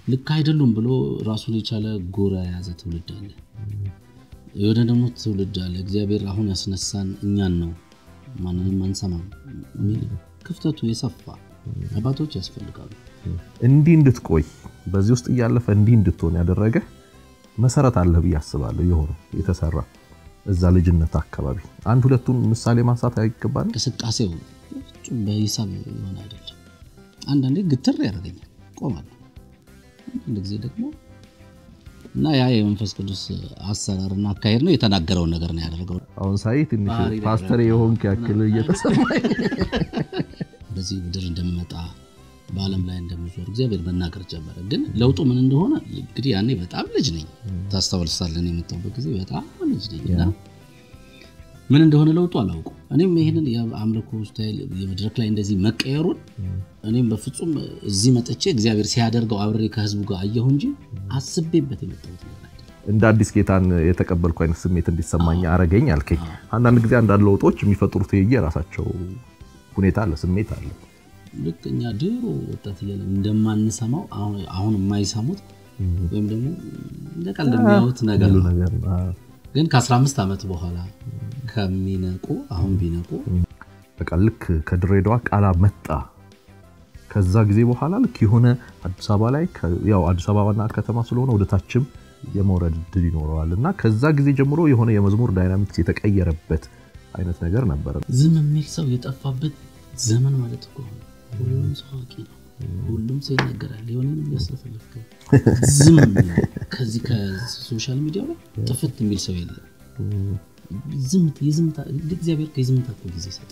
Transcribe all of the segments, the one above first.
ልክ አይደሉም ብሎ ራሱን የቻለ ጎራ የያዘ ትውልድ አለ። የሆነ ደግሞ ትውልድ አለ። እግዚአብሔር አሁን ያስነሳን እኛን ነው ማንንም አንሰማም የሚል ክፍተቱ የሰፋ አባቶች ያስፈልጋሉ። እንዲህ እንድትቆይ በዚህ ውስጥ እያለፈ እንዲህ እንድትሆን ያደረገ መሰረት አለ ብዬ አስባለሁ። የሆነ የተሰራ እዛ ልጅነት አካባቢ አንድ ሁለቱን ምሳሌ ማንሳት አይገባል። እንቅስቃሴው ፍጹም በሂሳብ የሆነ አይደለም። አንዳንዴ ግትር ያደርገኛል፣ ቆማለሁ። አንዳንድ ጊዜ ደግሞ እና ያ የመንፈስ ቅዱስ አሰራርና አካሄድ ነው። የተናገረውን ነገር ነው ያደረገው። አሁን ሳይ ትንሽ ባህሪ ላይ ፓስተር የሆንክ ያክል እየተሰማኝ በዚህ ምድር እንደምመጣ በዓለም ላይ እንደምዞር እግዚአብሔር መናገር ጀመረ። ግን ለውጡ ምን እንደሆነ እንግዲህ ያኔ በጣም ልጅ ነኝ። ታስታውሳለን የመጣሁበት ጊዜ በጣም ልጅ ነኝ እና ምን እንደሆነ ለውጡ አላውቁ። እኔም ይህንን የአምልኮ ስታይል የመድረክ ላይ እንደዚህ መቀየሩን እኔም በፍጹም እዚህ መጥቼ እግዚአብሔር ሲያደርገው አብሬ ከህዝቡ ጋር አየሁ እንጂ አስቤበት የመጣሁት ነገር አይደለም። እንደ አዲስ ጌታን የተቀበልኩ አይነት ስሜት እንዲሰማኝ አረገኝ አልከኝ። አንዳንድ ጊዜ አንዳንድ ለውጦች የሚፈጥሩት የራሳቸው ሁኔታ አለ፣ ስሜት አለ። ልክ እኛ ድሮ ወጣት እያለ እንደማንሰማው አሁን- አሁን የማይሰሙት ወይም ደግሞ እንደ ቀልድ የሚያዩት ነገር ሁሉ ነው። ነገር አዎ። ግን ከ15 ዓመት በኋላ ከሚነቁ አሁን ቢነቁ በቃ ልክ ከድሬዳዋ ቃላ መጣ። ከዛ ጊዜ በኋላ ልክ የሆነ አዲስ አበባ ላይ ከ- ያው አዲስ አበባ ዋና ከተማ ስለሆነ ወደ ታችም የመውረድ እድል ይኖረዋል እና ከዛ ጊዜ ጀምሮ የሆነ የመዝሙር ዳይናሚክስ የተቀየረበት አይነት ነገር ነበረ። ዝም የሚል ሰው የጠፋበት ዘመን ማለት እኮ ነው። ሁሉም ሰው አዋቂ ነው። ሁሉም ሰው ይናገራል። የሆነ ያስለፈለፍከ ዝም የሚል ከዚህ ከሶሻል ሚዲያው ላይ ጥፍት የሚል ሰው የለም። ዝም የዝምታ እግዚአብሔር ከየዝምታ እኮ ጊዜ ይሰጣል።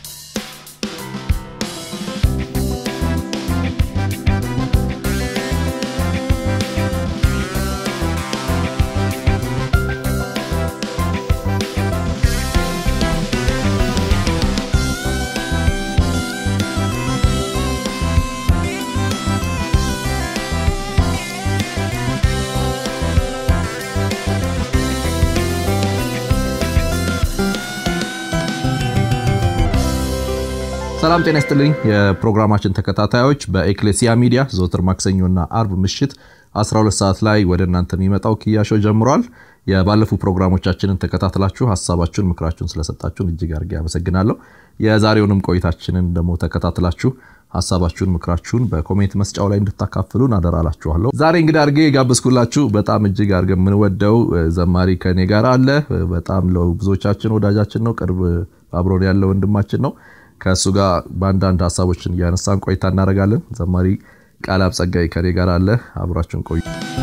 ሰላም ጤና ይስጥልኝ የፕሮግራማችን ተከታታዮች በኤክሌሲያ ሚዲያ ዘወትር ማክሰኞና አርብ ምሽት 12 ሰዓት ላይ ወደ እናንተ የሚመጣው ክያሾ ጀምሯል። የባለፉ ፕሮግራሞቻችንን ተከታትላችሁ ሀሳባችሁን፣ ምክራችሁን ስለሰጣችሁን እጅግ አድርጌ አመሰግናለሁ። የዛሬውንም ቆይታችንን ደግሞ ተከታትላችሁ ሀሳባችሁን፣ ምክራችሁን በኮሜንት መስጫው ላይ እንድታካፍሉን አደራላችኋለሁ። ዛሬ እንግዲህ አድርጌ የጋበዝኩላችሁ በጣም እጅግ አድርገ የምንወደው ዘማሪ ከኔ ጋር አለ። በጣም ለብዙዎቻችን ወዳጃችን ነው። ቅርብ አብሮን ያለ ወንድማችን ነው። ከእሱ ጋር በአንዳንድ ሀሳቦችን እያነሳን ቆይታ እናደርጋለን። ዘማሪ ቃላብ ጸጋይ ከኔ ጋር አለ። አብራችሁን ቆዩ።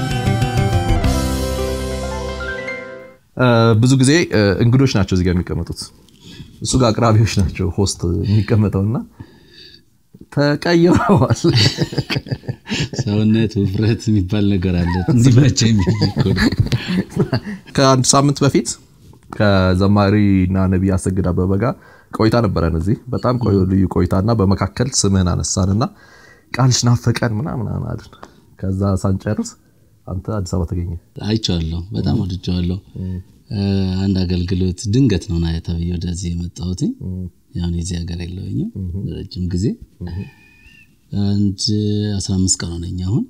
ብዙ ጊዜ እንግዶች ናቸው እዚጋ የሚቀመጡት፣ እሱ ጋር አቅራቢዎች ናቸው ሆስት የሚቀመጠውና ተቀይረዋል። ሰውነት ውፍረት የሚባል ነገር አለ። እንዲመቸ ከአንድ ሳምንት በፊት ከዘማሪና ነቢይ አሰግድ አበበ ጋር ቆይታ ነበረን እዚህ በጣም ልዩ ቆይታና በመካከል ስምህን አነሳንና ቃልሽ ናፈቀን ምናምን አልን። ከዛ ሳንጨርስ አንተ አዲስ አበባ ተገኘ። አይቼዋለሁ፣ በጣም ወድጄዋለሁ። አንድ አገልግሎት ድንገት ነው ና ተብዬ ወደዚህ የመጣሁት ያሁን የዚህ ሀገር የለውኝም ረጅም ጊዜ አንድ 15 ቀን ሆነኝ። አሁን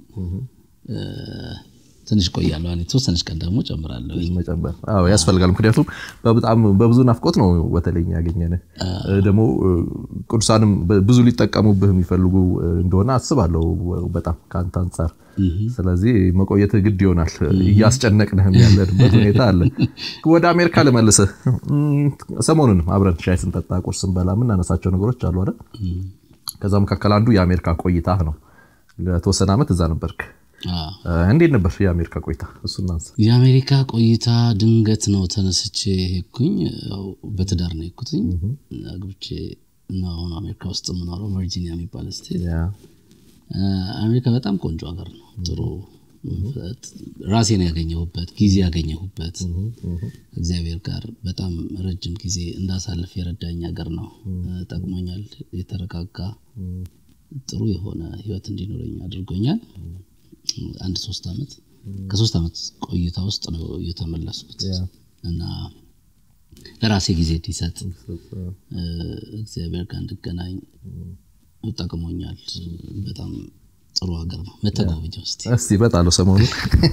ትንሽ ቆያለሁ። የተወሰነች ቀን ደግሞ ጨምራለሁ። መጨመር አዎ ያስፈልጋል። ምክንያቱም በጣም በብዙ ናፍቆት ነው በተለይ ያገኘን። ደግሞ ቅዱሳንም ብዙ ሊጠቀሙብህ የሚፈልጉ እንደሆነ አስባለሁ በጣም ከአንተ አንጻር። ስለዚህ መቆየት ግድ ይሆናል። እያስጨነቅንህም ያለንበት ሁኔታ አለ። ወደ አሜሪካ ልመልስህ። ሰሞኑንም አብረን ሻይ ስንጠጣ ቁርስ ስንበላ የምናነሳቸው ነገሮች አሉ አይደል? ከዛ መካከል አንዱ የአሜሪካ ቆይታ ነው። ለተወሰነ ዓመት እዛ ነበርክ። እንዴት ነበር የአሜሪካ ቆይታ? እሱ እናንሳ። የአሜሪካ ቆይታ ድንገት ነው ተነስቼ ሄድኩኝ። በትዳር ነው የሄድኩትኝ። አግብቼ እና አሁን አሜሪካ ውስጥ የምኖረው ቨርጂኒያ የሚባል ስቴት። አሜሪካ በጣም ቆንጆ ሀገር ነው። ጥሩ ራሴን ያገኘሁበት ጊዜ ያገኘሁበት እግዚአብሔር ጋር በጣም ረጅም ጊዜ እንዳሳልፍ የረዳኝ ሀገር ነው። ጠቅሞኛል። የተረጋጋ ጥሩ የሆነ ህይወት እንዲኖረኝ አድርጎኛል። አንድ ሶስት ዓመት ከሶስት ዓመት ቆይታ ውስጥ ነው የተመለስኩት እና ለራሴ ጊዜ እንዲሰጥ እግዚአብሔር ጋር እንድገናኝ ጠቅሞኛል። በጣም ጥሩ ሀገር ነው መተጎብኝ ውስጥ እስቲ እመጣለሁ ሰሞኑን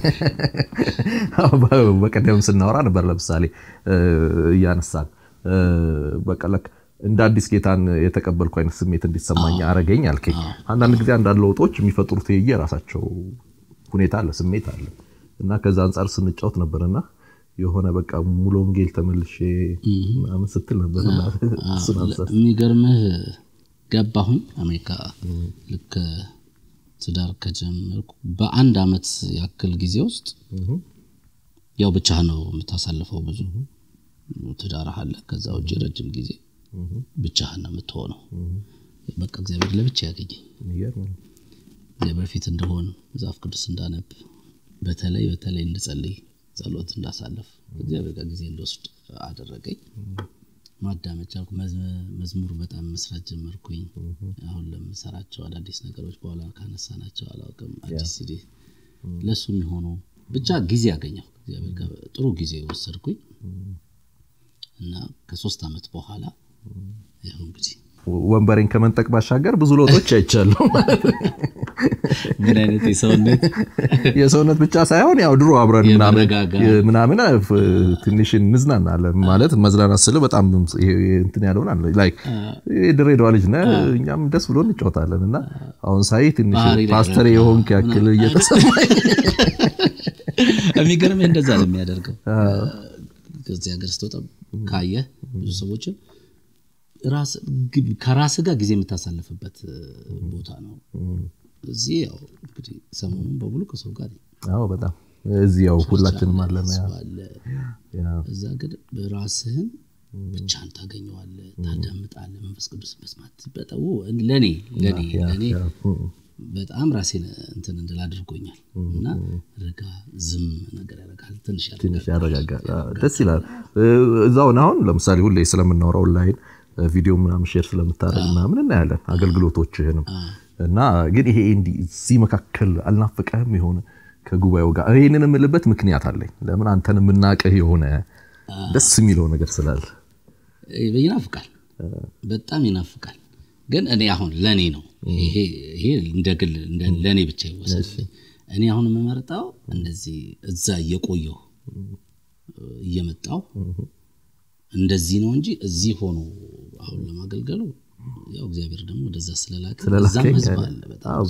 በቀደም ስናወራ ነበር ለምሳሌ እያነሳን በቃ ለክ እንደ አዲስ ጌታን የተቀበልኩ አይነት ስሜት እንዲሰማኝ አረገኝ አልከኝ አንዳንድ ጊዜ አንዳንድ ለውጦች የሚፈጥሩት የራሳቸው ሁኔታ አለ ስሜት አለ እና ከዛ አንጻር ስንጫወት ነበርና የሆነ በቃ ሙሉ ወንጌል ተመልሼ ምናምን ስትል ነበር የሚገርምህ ገባሁኝ አሜሪካ ልክ ትዳር ከጀመርኩ በአንድ አመት ያክል ጊዜ ውስጥ ያው ብቻ ነው የምታሳልፈው ብዙ ትዳር አለ ከዛ ውጭ ረጅም ጊዜ ብቻህን ነው የምትሆነው በቃ እግዚአብሔር ለብቻ ያገኘኝ እግዚአብሔር ፊት እንደሆን መጽሐፍ ቅዱስ እንዳነብ በተለይ በተለይ እንድጸልይ ጸሎት እንዳሳለፍ እግዚአብሔር ጋር ጊዜ እንደወስድ አደረገኝ ማዳመጥ ቻልኩ መዝሙር በጣም መስራት ጀመርኩኝ አሁን ለምሰራቸው አዳዲስ ነገሮች በኋላ ካነሳናቸው አላውቅም አዲስ ሲዲ ለእሱ የሚሆኑ ብቻ ጊዜ ያገኘው እግዚአብሔር ጋር ጥሩ ጊዜ ወሰድኩኝ እና ከሶስት ዓመት በኋላ ይኸው እንግዲህ ወንበሬን ከመንጠቅ ባሻገር ብዙ ለውጦች አይቻሉ ምን አይነት የሰውነት የሰውነት ብቻ ሳይሆን ያው ድሮ አብረን ምናምን ትንሽ እንዝናናለን ማለት መዝናናት ስል በጣም እንትን ያለውን አለ ላይክ የድሬዳዋ ልጅ ነህ እኛም ደስ ብሎ እንጫወታለን እና አሁን ሳይ ትንሽ ፓስተር የሆንክ ያክል እየተሰማኝ የሚገርምህ እንደዛ ነው የሚያደርገው ከዚህ ሀገር ስትወጣ ካየህ ብዙ ሰዎችን ከራስ ጋር ጊዜ የምታሳልፍበት ቦታ ነው እዚህ ያው እንግዲህ ሰሞኑን በሙሉ ከሰው ጋር አዎ በጣም እዚህ ያው ሁላችንም አለን እዛ ግን ራስህን ብቻን ታገኘዋለ ታዳምጣለ መንፈስ ቅዱስ መስማት በጣም ለእኔ ለእኔ ለእኔ በጣም ራሴን እንትን እንድል አድርጎኛል እና ረጋ ዝም ነገር ያደርጋል ትንሽ ያረጋጋል ደስ ይላል እዛውን አሁን ለምሳሌ ሁሌ ስለምናወራው ላይን ቪዲዮ ምናምን ሼር ስለምታደረግ ምናምን እናያለን አገልግሎቶችህንም እና ግን ይሄ እንዲህ እዚህ መካከል አልናፍቀህም የሆነ ከጉባኤው ጋር ይህንን የምልበት ምክንያት አለኝ ለምን አንተን የምናቅህ የሆነ ደስ የሚለው ነገር ስላለ ይናፍቃል በጣም ይናፍቃል ግን እኔ አሁን ለእኔ ነው ይሄ እንደ ግል ለእኔ ብቻ ይወሰድ እኔ አሁን የምመርጠው እንደዚህ እዛ እየቆየሁ እየመጣው እንደዚህ ነው እንጂ እዚህ ሆኖ አሁን ለማገልገሉ ያው እግዚአብሔር ደግሞ ወደዛ ስለላከ እዛም ህዝብ አለ በጣም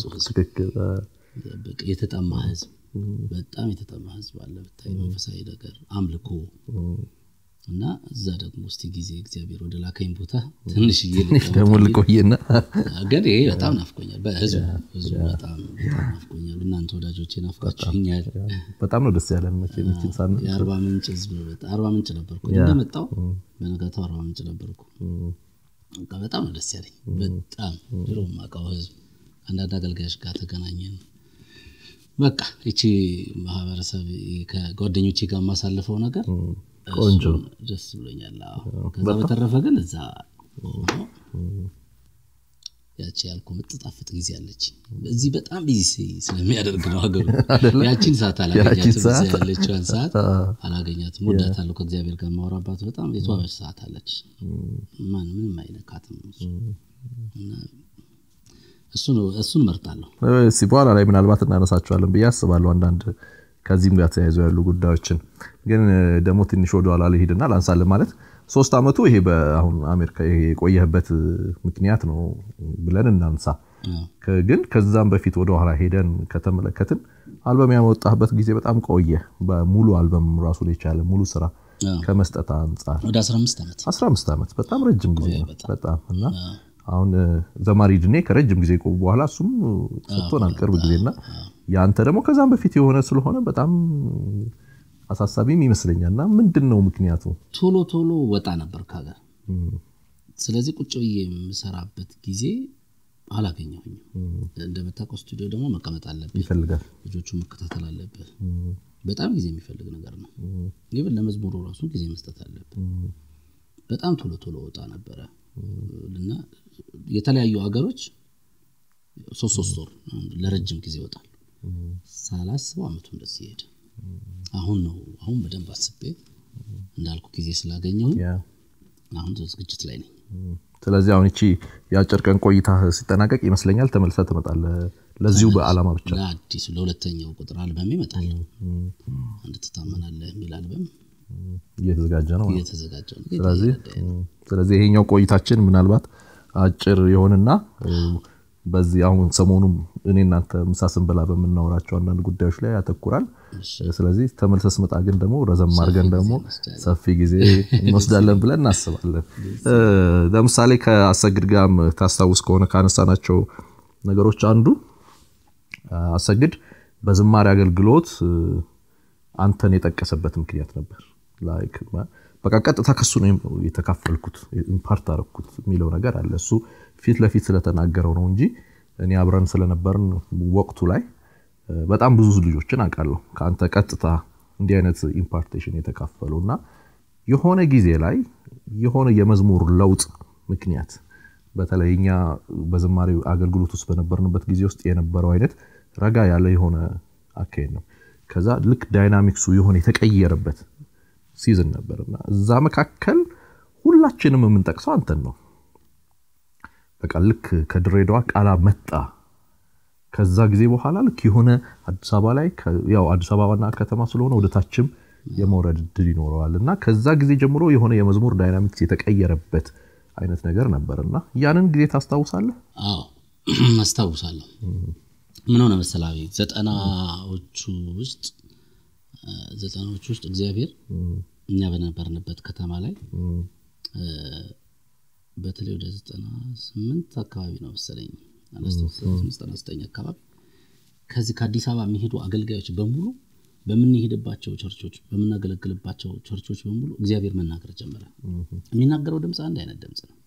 የተጠማ ህዝብ በጣም የተጠማ ህዝብ አለ ብታይ መንፈሳዊ ነገር አምልኮ እና እዛ ደግሞ እስቲ ጊዜ እግዚአብሔር ወደ ላከኝ ቦታ ትንሽዬ ደግሞ ልቆይና ግን ይሄ በጣም ናፍቆኛል በህዝቡ ህዝቡ በጣም ናፍቆኛል እናንተ ወዳጆቼ ናፍቃችሁኛል በጣም ነው ደስ ያለን መቼችን ሳ የአርባ ምንጭ ህዝብ አርባ ምንጭ ነበርኩ እንደመጣው በነጋታው አርባ ምንጭ ነበርኩ በጣም ነው ደስ ያለኝ በጣም ድሮ ማቃው ህዝብ አንዳንድ አገልጋዮች ጋር ተገናኘን በቃ ይቺ ማህበረሰብ ከጓደኞቼ ጋር የማሳልፈው ነገር ቆንጆ ደስ ብሎኛል ከዛ በተረፈ ግን እዛ ያቺ ያልኩ ምትጣፍጥ ጊዜ አለች እዚህ በጣም ቢዚ ስለሚያደርግ ነው ሀገሩ ያቺን ሰዓት አላገኛትም ያለችዋን ሰዓት አላገኛትም ወዳታለሁ ከእግዚአብሔር ጋር ማውራባት በጣም የተዋበች ሰዓት አለች ማን ምንም አይነካትም እሱን መርጣለሁ እስኪ በኋላ ላይ ምናልባት እናነሳቸዋለን ብዬ አስባለሁ አንዳንድ ከዚህም ጋር ተያይዞ ያሉ ጉዳዮችን ግን ደግሞ ትንሽ ወደኋላ ልሂድና ላንሳለን ማለት ሶስት ዓመቱ ይሄ በአሁን አሜሪካ የቆየህበት ምክንያት ነው ብለን እናንሳ ግን ከዛም በፊት ወደኋላ ሄደን ከተመለከትን አልበም ያመወጣህበት ጊዜ በጣም ቆየ በሙሉ አልበም ራሱን የቻለ ሙሉ ስራ ከመስጠት አንጻር ወደ 15 ዓመት 15 ዓመት በጣም ረጅም ጊዜ ነው በጣም እና አሁን ዘማሪ ድኔ ከረጅም ጊዜ በኋላ እሱም ሰጥቶናል ቅርብ ጊዜና ያንተ ደግሞ ከዛም በፊት የሆነ ስለሆነ በጣም አሳሳቢም ይመስለኛል እና ምንድን ነው ምክንያቱ ቶሎ ቶሎ ወጣ ነበር ከሀገር ስለዚህ ቁጭ ብዬ የምሰራበት ጊዜ አላገኘሁኝም እንደምታውቀው ስቱዲዮ ደግሞ መቀመጥ አለብህ ይፈልጋል ልጆቹ መከታተል አለብህ በጣም ጊዜ የሚፈልግ ነገር ነው ግን ለመዝሙሩ ራሱ ጊዜ መስጠት አለብህ በጣም ቶሎ ቶሎ ወጣ ነበረ እና የተለያዩ ሀገሮች ሶስት ሶስት ወር ለረጅም ጊዜ ይወጣል ሳላስበው አመቱ እንደዚህ ይሄድ አሁን ነው አሁን በደንብ አስቤ እንዳልኩ ጊዜ ስላገኘሁ አሁን ዝግጅት ላይ ነኝ ስለዚህ አሁን እቺ የአጭር ቀን ቆይታ ሲጠናቀቅ ይመስለኛል ተመልሰ ትመጣለህ ለዚሁ በዓላማ ብቻ ለአዲሱ ለሁለተኛው ቁጥር አልበም ይመጣል። አንድ ትታመናለህ የሚል አልበም እየተዘጋጀ ነው ማለት ነው። እየተዘጋጀ ነው። ስለዚህ ስለዚህ ይሄኛው ቆይታችን ምናልባት አጭር የሆንና በዚህ አሁን ሰሞኑም እኔ እናንተ ምሳ ስንበላ በምናወራቸው አንዳንድ ጉዳዮች ላይ ያተኩራል። ስለዚህ ተመልሰ ስመጣ ግን ደግሞ ረዘም አድርገን ደግሞ ሰፊ ጊዜ እንወስዳለን ብለን እናስባለን። ለምሳሌ ከአሰግድ ጋርም ታስታውስ ከሆነ ካነሳናቸው ነገሮች አንዱ አሰግድ በዝማሬ አገልግሎት አንተን የጠቀሰበት ምክንያት ነበር። ላይክ በቃ ቀጥታ ከሱ ነው የተካፈልኩት ኢምፓርት አረኩት የሚለው ነገር አለ። እሱ ፊት ለፊት ስለተናገረው ነው እንጂ እኔ አብረን ስለነበርን ወቅቱ ላይ በጣም ብዙ ልጆችን አውቃለሁ ከአንተ ቀጥታ እንዲህ አይነት ኢምፓርቴሽን የተካፈሉ እና የሆነ ጊዜ ላይ የሆነ የመዝሙር ለውጥ ምክንያት በተለይ እኛ በዝማሬ አገልግሎት ውስጥ በነበርንበት ጊዜ ውስጥ የነበረው አይነት ረጋ ያለ የሆነ አካሄድ ነው። ከዛ ልክ ዳይናሚክሱ የሆነ የተቀየረበት ሲዝን ነበርና እዛ መካከል ሁላችንም የምንጠቅሰው አንተን ነው። በቃ ልክ ከድሬዳዋ ቃላ መጣ። ከዛ ጊዜ በኋላ ልክ የሆነ አዲስ አበባ ላይ ያው አዲስ አበባ ዋና ከተማ ስለሆነ ወደ ታችም የመውረድ እድል ይኖረዋል እና ከዛ ጊዜ ጀምሮ የሆነ የመዝሙር ዳይናሚክስ የተቀየረበት አይነት ነገር ነበር እና ያንን ጊዜ ታስታውሳለህ? አዎ አስታውሳለሁ። ምን ሆነ መሰላዊ ዘጠናዎቹ ውስጥ ዘጠናዎቹ ውስጥ እግዚአብሔር እኛ በነበርንበት ከተማ ላይ በተለይ ወደ ዘጠና ስምንት አካባቢ ነው መሰለኝ ዘጠና ዘጠኝ አካባቢ ከዚህ ከአዲስ አበባ የሚሄዱ አገልጋዮች በሙሉ በምንሄድባቸው ቸርቾች በምናገለግልባቸው ቸርቾች በሙሉ እግዚአብሔር መናገር ጀመረ። የሚናገረው ድምፅ አንድ አይነት ድምፅ ነው።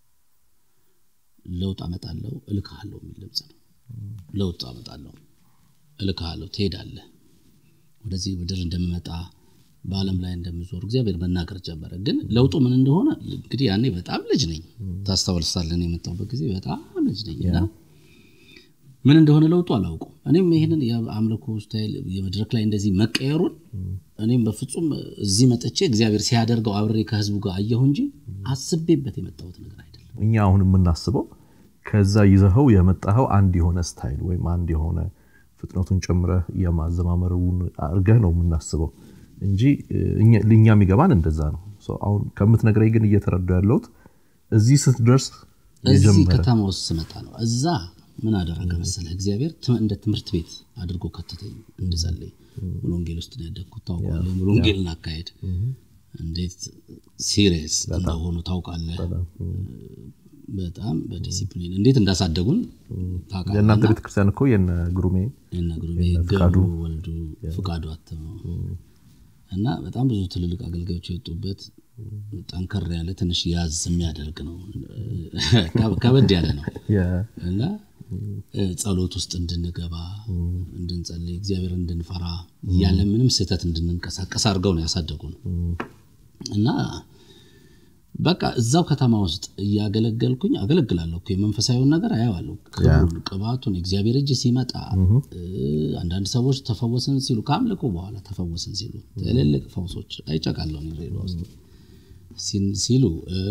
ለውጥ አመጣለሁ እልክሃለሁ የሚል ድምፅ ነው። ለውጥ አመጣለሁ እልክሃለሁ፣ ትሄዳለህ፣ ወደዚህ ምድር እንደምመጣ በዓለም ላይ እንደምዞር እግዚአብሔር መናገር ጀመረ። ግን ለውጡ ምን እንደሆነ እንግዲህ ያኔ በጣም ልጅ ነኝ፣ ታስታውሳለህ። የመጣሁበት ጊዜ በጣም ልጅ ነኝ እና ምን እንደሆነ ለውጡ አላውቁም። እኔም ይህንን የአምልኮ ስታይል የመድረክ ላይ እንደዚህ መቀየሩን እኔም በፍጹም እዚህ መጥቼ እግዚአብሔር ሲያደርገው አብሬ ከህዝቡ ጋር አየሁ እንጂ አስቤበት የመጣሁት ነገር አይደለም። እኛ አሁን የምናስበው ከዛ ይዘኸው የመጣኸው አንድ የሆነ ስታይል ወይም አንድ የሆነ ፍጥነቱን ጨምረህ የማዘማመሩን አድርገህ ነው የምናስበው እንጂ እኛ የሚገባን እንደዛ ነው። አሁን ከምትነግረኝ ግን እየተረዱ ያለሁት እዚህ ስትደርስ እዚህ ከተማ ውስጥ ስመጣ ነው። እዛ ምን አደረገ መሰለህ እግዚአብሔር እንደ ትምህርት ቤት አድርጎ ከተተኝ እንድጸልይ። ሙሉ ወንጌል ውስጥ ነው ያደግኩት ታውቃለህ። ሙሉ ወንጌልን አካሄድ እንዴት ሲሪየስ እንደሆኑ ታውቃለህ። በጣም በዲሲፕሊን እንዴት እንዳሳደጉን ታውቃለህ። የእናንተ ቤተክርስቲያን እኮ የነ ግሩሜ የነ ግሩሜ ገብሩ ወልዱ ፍቃዱ አተመው እና በጣም ብዙ ትልልቅ አገልጋዮች የወጡበት ጠንከር ያለ ትንሽ ያዝ የሚያደርግ ነው። ከበድ ያለ ነው እና ጸሎት ውስጥ እንድንገባ እንድንጸልይ፣ እግዚአብሔር እንድንፈራ ያለ ምንም ስህተት እንድንንቀሳቀስ አድርገው ነው ያሳደጉን እና በቃ እዛው ከተማ ውስጥ እያገለገልኩኝ አገለግላለሁ እኮ የመንፈሳዊውን ነገር አየዋለሁ። ክብሩን፣ ቅባቱን እግዚአብሔር እጅ ሲመጣ አንዳንድ ሰዎች ተፈወስን ሲሉ ከአምልኮ በኋላ ተፈወስን ሲሉ ትልልቅ ፈውሶች አይጨቃለሁ ድሬዳዋ ውስጥ ሲሉ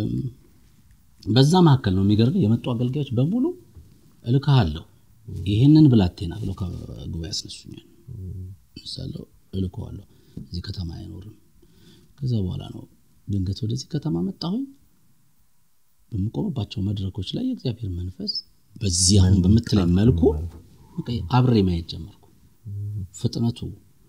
በዛ መካከል ነው የሚገርም የመጡ አገልጋዮች በሙሉ እልክሃለሁ ይህንን ብላቴና ብለው ከጉባኤ ያስነሱኛል። ምሳሌው እልከዋለሁ እዚህ ከተማ አይኖርም። ከዛ በኋላ ነው ድንገት ወደዚህ ከተማ መጣሁኝ። በምቆምባቸው መድረኮች ላይ የእግዚአብሔር መንፈስ በዚህ አሁን በምትለኝ መልኩ አብሬ ማየት ጀመርኩ። ፍጥነቱ፣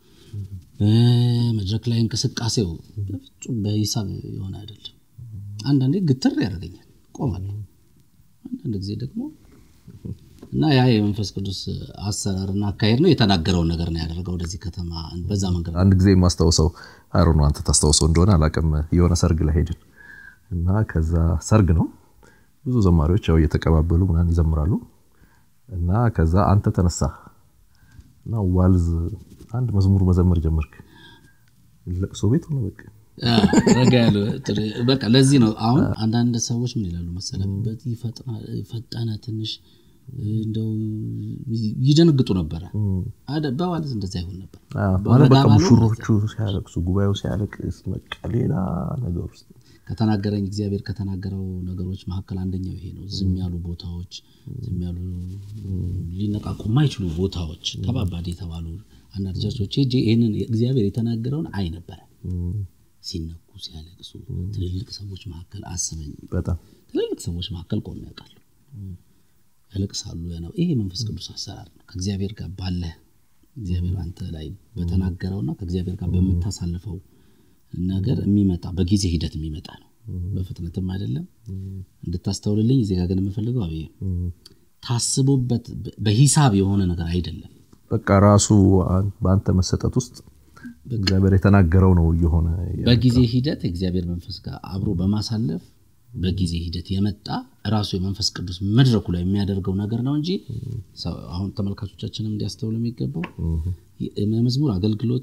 መድረክ ላይ እንቅስቃሴው በፍጹም በሂሳብ የሆነ አይደለም። አንዳንዴ ግትር ያደርገኛል፣ ቆማለሁ። አንዳንድ ጊዜ ደግሞ እና ያ የመንፈስ ቅዱስ አሰራርና አካሄድ ነው የተናገረውን ነገር ነው ያደረገው ወደዚህ ከተማ በዛ መንገድ አንድ ጊዜ የማስታውሰው አይሮ ነው አንተ ታስታውሰው እንደሆነ አላውቅም። የሆነ ሰርግ ላይ ሄድን እና ከዛ ሰርግ ነው ብዙ ዘማሪዎች ያው እየተቀባበሉ ምናምን ይዘምራሉ እና ከዛ አንተ ተነሳ እና ዋልዝ አንድ መዝሙር መዘመር ጀመርክ። ለቅሶ ቤት ሆነ በቃ ረጋ ያለ በቃ ለዚህ ነው አሁን አንዳንድ ሰዎች ምን ይላሉ መሰለህ በዚህ ፈጠነ ትንሽ እንደው ይደነግጡ ነበረ። በዋልዝ እንደዛ ይሆን ነበር ማለት በቃ ሙሽሮቹ ሲያለቅሱ፣ ጉባኤው ሲያለቅስ በቃ ሌላ ነገር ውስጥ ከተናገረኝ እግዚአብሔር ከተናገረው ነገሮች መካከል አንደኛው ይሄ ነው። ዝም ያሉ ቦታዎች፣ ዝም ያሉ ሊነቃቁ የማይችሉ ቦታዎች፣ ከባባድ የተባሉ አንዳንድ ቸርቾች ሄጄ ይህንን እግዚአብሔር የተናገረውን አይ ነበረ ሲነኩ ሲያለቅሱ ትልልቅ ሰዎች መካከል አስበኝ በጣም ትልልቅ ሰዎች መካከል ቆሜ ያውቃሉ። ያለቅሳሉ። ያነው ይሄ መንፈስ ቅዱስ አሰራር ነው። ከእግዚአብሔር ጋር ባለ እግዚአብሔር አንተ ላይ በተናገረውና ከእግዚአብሔር ጋር በምታሳልፈው ነገር የሚመጣ በጊዜ ሂደት የሚመጣ ነው። በፍጥነትም አይደለም። እንድታስተውልልኝ እዚህ ጋር ግን የምፈልገው አብዬ ታስቦበት በሂሳብ የሆነ ነገር አይደለም። በቃ ራሱ በአንተ መሰጠት ውስጥ እግዚአብሔር የተናገረው ነው እየሆነ በጊዜ ሂደት የእግዚአብሔር መንፈስ ጋር አብሮ በማሳለፍ በጊዜ ሂደት የመጣ ራሱ የመንፈስ ቅዱስ መድረኩ ላይ የሚያደርገው ነገር ነው እንጂ ሰው- አሁን ተመልካቾቻችንም እንዲያስተውሉ የሚገባው የመዝሙር አገልግሎት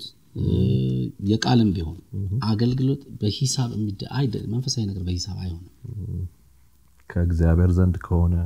የቃልም ቢሆን አገልግሎት በሂሳብ የሚደ- አይደ- መንፈሳዊ ነገር በሂሳብ አይሆንም። ከእግዚአብሔር ዘንድ ከሆነ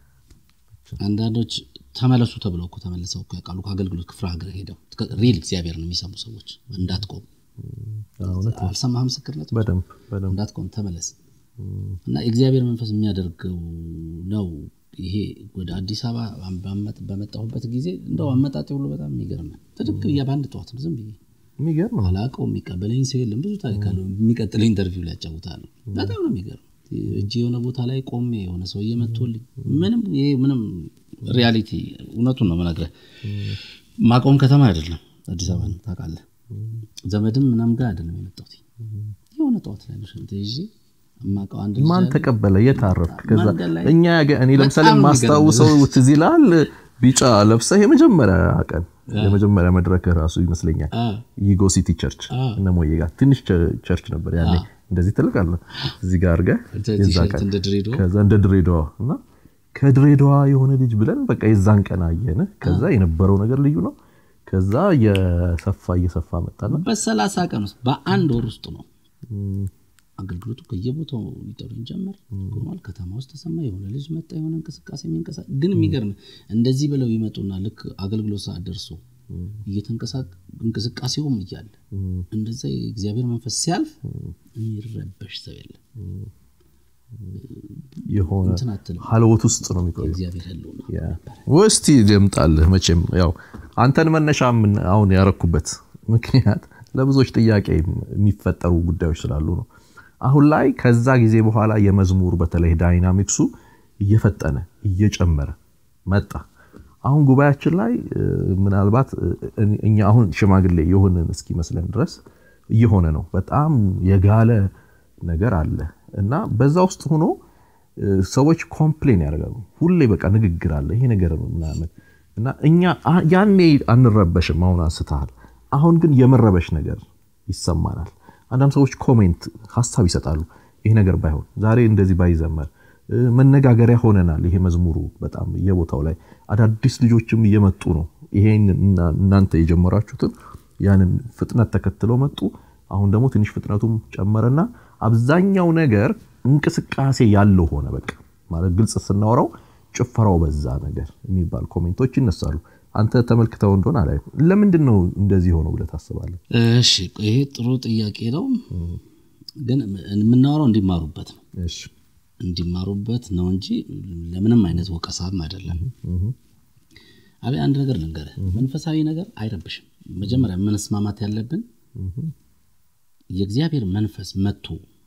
አንዳንዶች ተመለሱ ተብለው እኮ ተመልሰው እኮ ያውቃሉ። ከአገልግሎት ክፍለ ሀገር ሄደው ሪል እግዚአብሔርን የሚሰሙ ሰዎች እንዳትቆም እውነት አልሰማህ ምስክርነት በደንብ በደንብ እንዳትቆም ተመለስ እና የእግዚአብሔር መንፈስ የሚያደርገው ነው። ይሄ ወደ አዲስ አበባ በመጥ- በመጣሁበት ጊዜ እንደው አመጣጤ ሁሉ በጣም የሚገርም ነው። ትድቅ ብዬ በአንድ ጠዋት ነው ዝም ብዬ የሚገርም ነው። አላውቀው የሚቀበለኝ ሰው የለም። ብዙ ታሪክ አለው። የሚቀጥለው ኢንተርቪው ላይ ያጫውታሉ። በጣም ነው የሚገርም። እጅ የሆነ ቦታ ላይ ቆሜ የሆነ ሰው እየመቶልኝ ምንም ይሄ ምንም ሪያሊቲ እውነቱን ነው የምነግርህ። ማቆም ከተማ አይደለም አዲስ አበባ ነው ታውቃለህ። ዘመድም ምናም ጋር አይደለም የመጣሁት የሆነ ጠዋት ላይ ነው ሸንት ይዤ የማውቀው አንድ ልጅ ማን አለ። ተቀበለ? የት አረፍክ? ከዛ መንገድ ላይ እኛ ያገ- እኔ ለምሳሌ በጣም ማስታውሰው ትዝ ይልሃል፣ ቢጫ ለብሰህ የመጀመሪያ ቀን የመጀመሪያ መድረክ ራሱ ይመስለኛል አ፣ ይጎ ሲቲ ቸርች እነ ሞዬ ጋር ትንሽ ቸ- ቸርች ነበር ያኔ እንደዚህ ትልቅ አለ እዚህ ጋር አድርገህ የዛ ቲሸርት ቀን እንደ ድሬዳዋ ከዛ እንደ ድሬዳዋ እና ከድሬዳዋ የሆነ ልጅ ብለን በቃ የዛን ቀን አየን። ከዛ የነበረው ነገር ልዩ ነው። ከዛ እየሰፋ እየሰፋ መጣና በሰላሳ ቀን ውስጥ በአንድ ወር ውስጥ ነው አገልግሎቱ ከየቦታው ሊጠሩኝ ጀመር። ቆሟል። ከተማ ውስጥ ተሰማ። የሆነ ልጅ መጣ። የሆነ እንቅስቃሴ የሚንቀሳ ግን የሚገርም እንደዚህ ብለው ይመጡና ልክ አገልግሎት ሰዓት ደርሶ እየተንቀሳቀ- እንቅስቃሴውም እያለ እንደዛ የእግዚአብሔር መንፈስ ሲያልፍ የሚረበሽ ሰው የለም። የሆነ እንትን አትልም። ሀልወት ውስጥ ነው የሚቆየው። እግዚአብሔር ያለው ነው። ወስቲ ልምጣልህ። መቼም ያው አንተን መነሻ ምን አሁን ያረኩበት ምክንያት ለብዙዎች ጥያቄ የሚፈጠሩ ጉዳዮች ስላሉ ነው። አሁን ላይ ከዛ ጊዜ በኋላ የመዝሙር በተለይ ዳይናሚክሱ እየፈጠነ እየጨመረ መጣ። አሁን ጉባኤያችን ላይ እ፣ ምናልባት እ፣ እኛ አሁን ሽማግሌ የሆንን እስኪመስለን ድረስ እየሆነ ነው። በጣም የጋለ ነገር አለ እና በዛ ውስጥ ሆኖ እ፣ ሰዎች ኮምፕሌን ያደርጋሉ። ሁሌ በቃ ንግግር አለ ይሄ ነገር ምናምን እና እኛ አ- ያኔ አንረበሽም። አሁን አንስተሃል። አሁን ግን የመረበሽ ነገር ይሰማናል። አንዳንድ ሰዎች ኮሜንት ሀሳብ ይሰጣሉ። ይሄ ነገር ባይሆን ዛሬ እንደዚህ ባይዘመር እ፣ መነጋገሪያ ሆነናል። ይሄ መዝሙሩ በጣም የቦታው ላይ አዳዲስ ልጆችም እየመጡ ነው። ይሄን እና- እናንተ የጀመራችሁትን ያንን ፍጥነት ተከትለው መጡ። አሁን ደግሞ ትንሽ ፍጥነቱም ጨመረና አብዛኛው ነገር እንቅስቃሴ ያለው ሆነ። በቃ ማለት ግልጽ ስናወራው ጭፈራው በዛ ነገር የሚባል ኮሜንቶች ይነሳሉ። አንተ ተመልክተው እንደሆነ አላይ ለምንድን ነው እንደዚህ ሆነው ብለህ ታስባለህ? እሺ ይሄ ጥሩ ጥያቄ ነው፣ ግን የምናወራው እንዲማሩበት ነው እሺ እንዲማሩበት ነው እንጂ ለምንም አይነት ወቀሳም አይደለም። አቤ አንድ ነገር ልንገርህ፣ መንፈሳዊ ነገር አይረብሽም። መጀመሪያ መስማማት ያለብን የእግዚአብሔር መንፈስ መጥቶ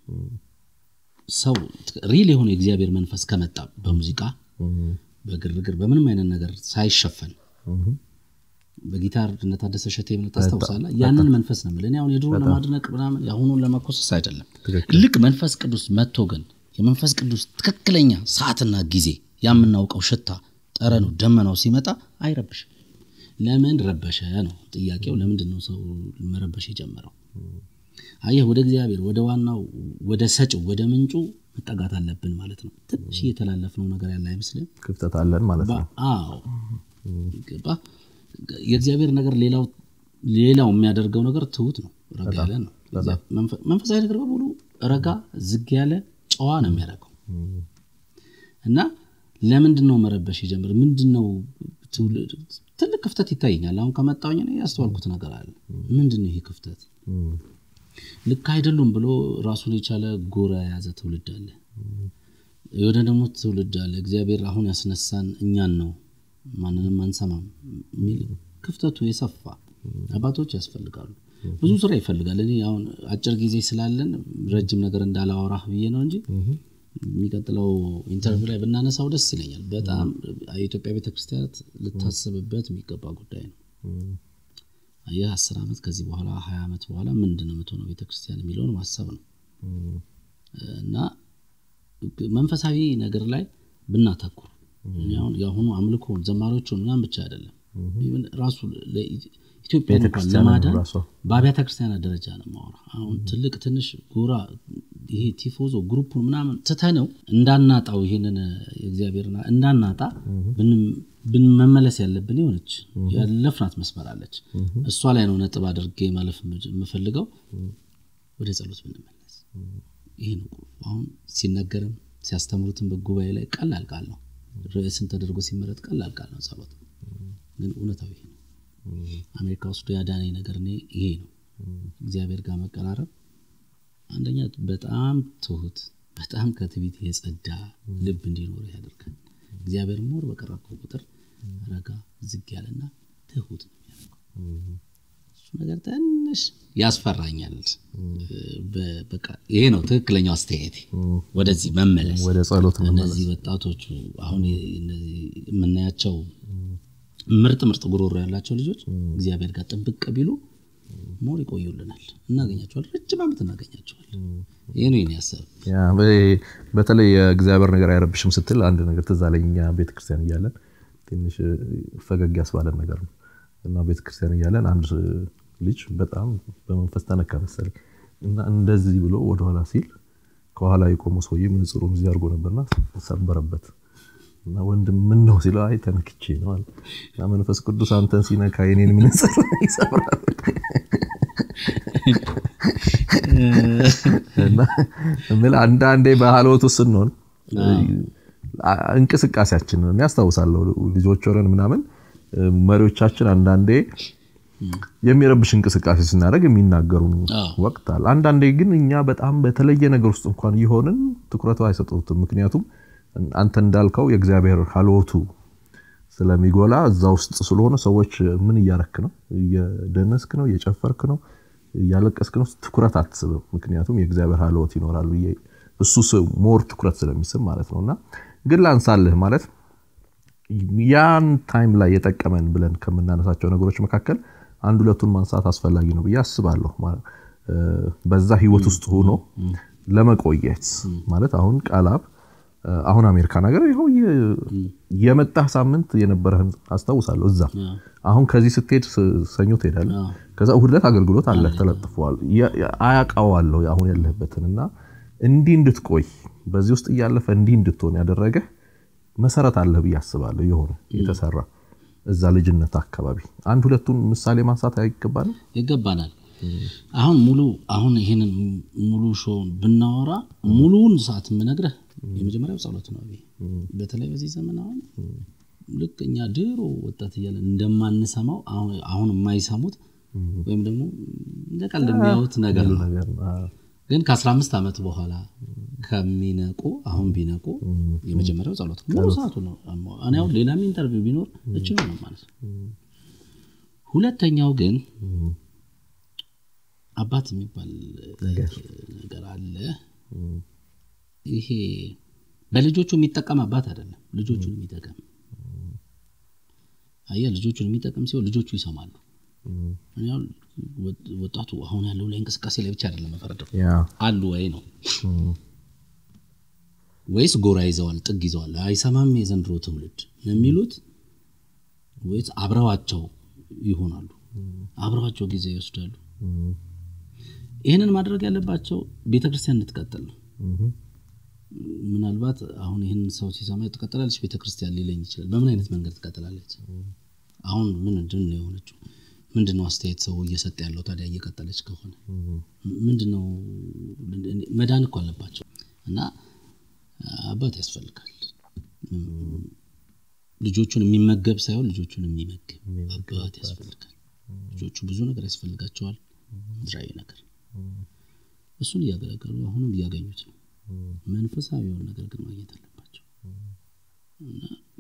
ሰው ሪል የሆነ የእግዚአብሔር መንፈስ ከመጣ በሙዚቃ በግርግር በምንም አይነት ነገር ሳይሸፈን በጊታር እነ ታደሰ ሸቴ ምን ታስታውሳለህ? ያንን መንፈስ ነው የምልህ። እኔ አሁን የድሮ ለማድነቅ ምናምን የአሁኑን ለመኮሰስ አይደለም። ልክ መንፈስ ቅዱስ መጥቶ ግን የመንፈስ ቅዱስ ትክክለኛ ሰዓትና ጊዜ የምናውቀው ሽታ፣ ጠረኑ፣ ደመናው ሲመጣ አይረብሽም። ለምን ረበሸ ነው ጥያቄው። ለምንድን ነው ሰው መረበሽ የጀመረው? አየህ፣ ወደ እግዚአብሔር ወደ ዋናው ወደ ሰጭው ወደ ምንጩ መጠጋት አለብን ማለት ነው። ትንሽ እየተላለፍነው ነገር ያለ አይመስልም? ክፍተት አለን ማለት ነው። አዎ ገባ። የእግዚአብሔር ነገር ሌላው ሌላው የሚያደርገው ነገር ትሁት ነው፣ ረጋ ያለ ነው። መንፈ- መንፈሳዊ ነገር በሙሉ ረጋ ዝግ ያለ ጨዋ ነው የሚያደርገው እና ለምንድን ነው መረበሽ የጀምር ምንድን ነው ትውልድ ትልቅ ክፍተት ይታየኛል። አሁን ከመጣሁኝ እኔ ያስተዋልኩት ነገር አለ። ምንድን ነው ይሄ ክፍተት? ልክ አይደሉም ብሎ ራሱን የቻለ ጎራ የያዘ ትውልድ አለ የሆነ ደግሞ ትውልድ አለ እግዚአብሔር አሁን ያስነሳን እኛን ነው ማንንም አንሰማም የሚል ክፍተቱ የሰፋ አባቶች ያስፈልጋሉ ብዙ ስራ ይፈልጋል እኔ አሁን አጭር ጊዜ ስላለን ረጅም ነገር እንዳላወራህ ብዬ ነው እንጂ የሚቀጥለው ኢንተርቪው ላይ ብናነሳው ደስ ይለኛል በጣም የኢትዮጵያ ቤተክርስቲያናት ልታስብበት የሚገባ ጉዳይ ነው ይህ አስር ዓመት ከዚህ በኋላ ሀያ ዓመት በኋላ ምንድን ነው የምትሆነው ቤተክርስቲያን የሚለውን ማሰብ ነው እና መንፈሳዊ ነገር ላይ ብናተኩር አሁን የአሁኑ አምልኮን ዘማሪዎቹን ምናምን ብቻ አይደለም ራሱ ኢትዮጵያ እንኳን ለማዳን በአብያተ ክርስቲያናት ደረጃ ነው ማወራ አሁን ትልቅ ትንሽ ጎራ ይሄ ቲፎዞ ግሩፑን ምናምን ትተነው እንዳናጣው ይሄንን እግዚአብሔርና እንዳናጣ ብን መመለስ ያለብን የሆነች ያለፍናት መስመር አለች እሷ ላይ ነው ነጥብ አድርጌ ማለፍ የምፈልገው ወደ ጸሎት ብንመለስ ይሄ ነው አሁን ሲነገርም ሲያስተምሩትን በጉባኤ ላይ ቀላል ቃል ነው ርዕስን ተደርጎ ሲመረጥ ቀላል ቃል ነው ጸሎት ግን እውነታዊ ይሄ ነው አሜሪካ ውስጥ ያዳነኝ ነገር እኔ ይሄ ነው እግዚአብሔር ጋር መቀራረብ አንደኛ በጣም ትሁት በጣም ከትቢት የጸዳ ልብ እንዲኖር ያደርጋል እግዚአብሔር ሞር በቀረብከው ቁጥር ረጋ ዝግ ያለና ትሁት ነው የሚያደርገው እሱ ነገር ትንሽ ያስፈራኛል ይሄ ነው ትክክለኛው አስተያየት ወደዚህ መመለስ ወደ ጸሎት እነዚህ ወጣቶቹ አሁን የምናያቸው ምርጥ ምርጥ ጉሮሮ ያላቸው ልጆች እግዚአብሔር ጋር ጥብቅ ቢሉ ሞር ይቆዩልናል እናገኛቸዋል ረጅም ዓመት እናገኛቸዋል ይህ ነው የኔ ሀሳብ በተለይ የእግዚአብሔር ነገር አይረብሽም ስትል አንድ ነገር ትዝ አለኝ እኛ ቤተክርስቲያን እያለን ትንሽ ፈገግ ያስባለን ነገር ነው እና ቤተክርስቲያን እያለን አንድ ልጅ በጣም በመንፈስ ተነካ መሰለኝ እና እንደዚህ ብሎ ወደኋላ ሲል ከኋላ የቆመ ሰውዬ ምንጽሩን እዚህ አድርጎ ነበርና ሰበረበት እና ወንድም ምን ነው ሲለው አይ ተነክቼ ነው አለ እና መንፈስ ቅዱስ አንተን ሲነካ የኔን ምንጽር ይሰብራል እና አንዳንዴ በሀልወቱ ስንሆን እንቅስቃሴያችንን ያስታውሳለሁ ልጆች ሆነን ምናምን መሪዎቻችን አንዳንዴ የሚረብሽ እንቅስቃሴ ስናደርግ የሚናገሩን ወቅት አለ አንዳንዴ ግን እኛ በጣም በተለየ ነገር ውስጥ እንኳን እየሆንን ትኩረቱ አይሰጡትም ምክንያቱም አንተ እንዳልከው የእግዚአብሔር ሀልወቱ ስለሚጎላ እዛ ውስጥ ስለሆነ ሰዎች ምን እያረክ ነው እየደነስክ ነው እየጨፈርክ ነው እያለቀስክ ነው ትኩረት አትስብም ምክንያቱም የእግዚአብሔር ሀልወት ይኖራል ብዬ እሱ ሞር ትኩረት ስለሚስብ ማለት ነው እና ግን ላንሳልህ ማለት ያን ታይም ላይ የጠቀመን ብለን ከምናነሳቸው ነገሮች መካከል አንድ ሁለቱን ማንሳት አስፈላጊ ነው ብዬ አስባለሁ በዛ ህይወት ውስጥ ሆኖ ለመቆየት ማለት አሁን ቃላብ አሁን አሜሪካ ነገር ይኸው የመጣህ ሳምንት የነበረህን አስታውሳለሁ እዛ አሁን ከዚህ ስትሄድ ሰኞ ትሄዳለ ከዛ እሑድ ዕለት አገልግሎት አለ ተለጥፈዋል አያውቃዋለሁ አሁን ያለህበትን እና እንዲህ እንድትቆይ በዚህ ውስጥ እያለፈ እንዲህ እንድትሆን ያደረገ መሰረት አለህ ብዬ አስባለሁ የሆነ የተሰራ እዛ ልጅነት አካባቢ አንድ ሁለቱን ምሳሌ ማንሳት አይገባንም ይገባናል አሁን ሙሉ አሁን ይህንን ሙሉ ሾው ብናወራ ሙሉውን ሰዓት የምነግረህ የመጀመሪያው ጸሎት ነው በተለይ በዚህ ዘመን አሁን ልክ እኛ ድሮ ወጣት እያለን እንደማንሰማው አሁን የማይሰሙት ወይም ደግሞ እንደ ቀልድ የሚያዩት ነገር ነው ግን ከ15 ዓመት በኋላ ከሚነቁ አሁን ቢነቁ የመጀመሪያው ጸሎት ሙሉ ሰዓቱ ነው እኔ አሁን ሌላም ኢንተርቪው ቢኖር እችሉ ነው ማለት ነው ሁለተኛው ግን አባት የሚባል ነገር አለ ይሄ በልጆቹ የሚጠቀም አባት አይደለም ልጆቹን የሚጠቀም አየ ልጆቹን የሚጠቀም ሲሆን ልጆቹ ይሰማሉ ወጣቱ አሁን ያለው ላይ እንቅስቃሴ ላይ ብቻ አይደለም መፈረደው አሉ ወይ ነው ወይስ ጎራ ይዘዋል ጥግ ይዘዋል አይሰማም የዘንድሮ ትውልድ የሚሉት ወይስ አብረዋቸው ይሆናሉ አብረዋቸው ጊዜ ይወስዳሉ ይህንን ማድረግ ያለባቸው ቤተክርስቲያን እንድትቀጥል ነው ምናልባት አሁን ይህን ሰው ሲሰማ ትቀጥላለች ቤተክርስቲያን ሊለኝ ይችላል በምን አይነት መንገድ ትቀጥላለች አሁን ምንድን ነው የሆነችው ምንድነው አስተያየት ሰው እየሰጠ ያለው ታዲያ እየቀጠለች ከሆነ ምንድነው መዳን እኮ አለባቸው እና አባት ያስፈልጋል ልጆቹን የሚመገብ ሳይሆን ልጆቹን የሚመግብ አባት ያስፈልጋል ልጆቹ ብዙ ነገር ያስፈልጋቸዋል ምድራዊ ነገር እሱን እያገለገሉ አሁንም እያገኙት ነው። መንፈሳዊ የሆነ ነገር ግን ማግኘት አለባቸው እና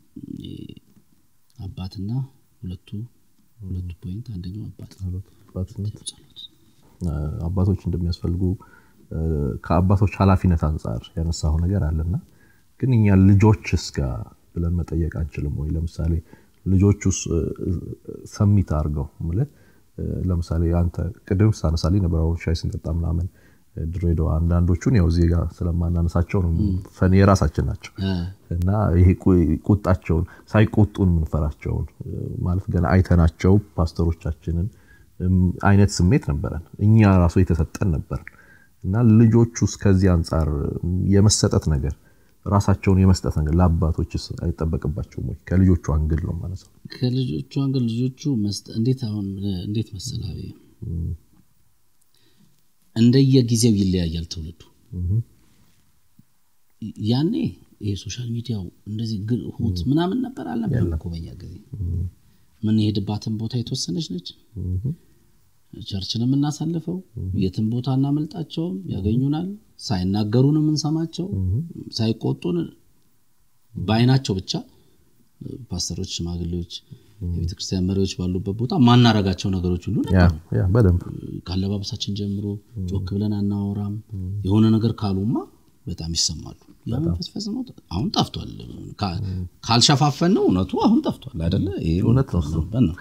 አባትና ሁለቱ ሁለቱ ፖይንት አንደኛው አባት ጸሎት አባቶች እንደሚያስፈልጉ ከአባቶች ኃላፊነት አንጻር ያነሳው ነገር አለና ግን እኛ ልጆችስ ጋር ብለን መጠየቅ አንችልም ወይ? ለምሳሌ ልጆቹ ሰሚት አድርገው ምልህ ለምሳሌ አንተ ቅድም ሳነሳልኝ ነበር አሁን ሻይ ስንጠጣ ምናምን ድሬዳዋ አንዳንዶቹን ያው ዜጋ ስለማናነሳቸው ነው ፈን የራሳችን ናቸው እና ይሄ ቁጣቸውን ሳይቆጡን የምንፈራቸውን ማለት ገና አይተናቸው ፓስተሮቻችንን አይነት ስሜት ነበረን እኛ ራሱ የተሰጠን ነበር እና ልጆቹ ከዚህ አንጻር የመሰጠት ነገር ራሳቸውን የመስጠት ነገር ለአባቶችስ አይጠበቅባቸውም ወይ? ከልጆቹ አንግል ነው ማለት ነው። ከልጆቹ አንግል ልጆቹ እንዴት አሁን እንዴት መሰላዊ እንደየጊዜው ይለያያል ትውልዱ። ያኔ ይሄ ሶሻል ሚዲያው እንደዚህ ሁት ምናምን ነበር አልነበረም እኮ በኛ ጊዜ። የምንሄድባትን ቦታ የተወሰነች ነች። ቸርችን የምናሳልፈው የትን ቦታ እናመልጣቸውም፣ ያገኙናል። ሳይናገሩን የምንሰማቸው ሳይቆጡን በአይናቸው ብቻ ፓስተሮች፣ ሽማግሌዎች፣ የቤተክርስቲያን መሪዎች ባሉበት ቦታ ማናረጋቸው ነገሮች ሁሉ ነበሩ። ከአለባበሳችን ጀምሮ ጮክ ብለን አናወራም። የሆነ ነገር ካሉማ በጣም ይሰማሉ። ያ መንፈስ ፈጽሞ አሁን ጠፍቷል። ካልሸፋፈን ነው እውነቱ አሁን ጠፍቷል አይደለ? እውነት ነው።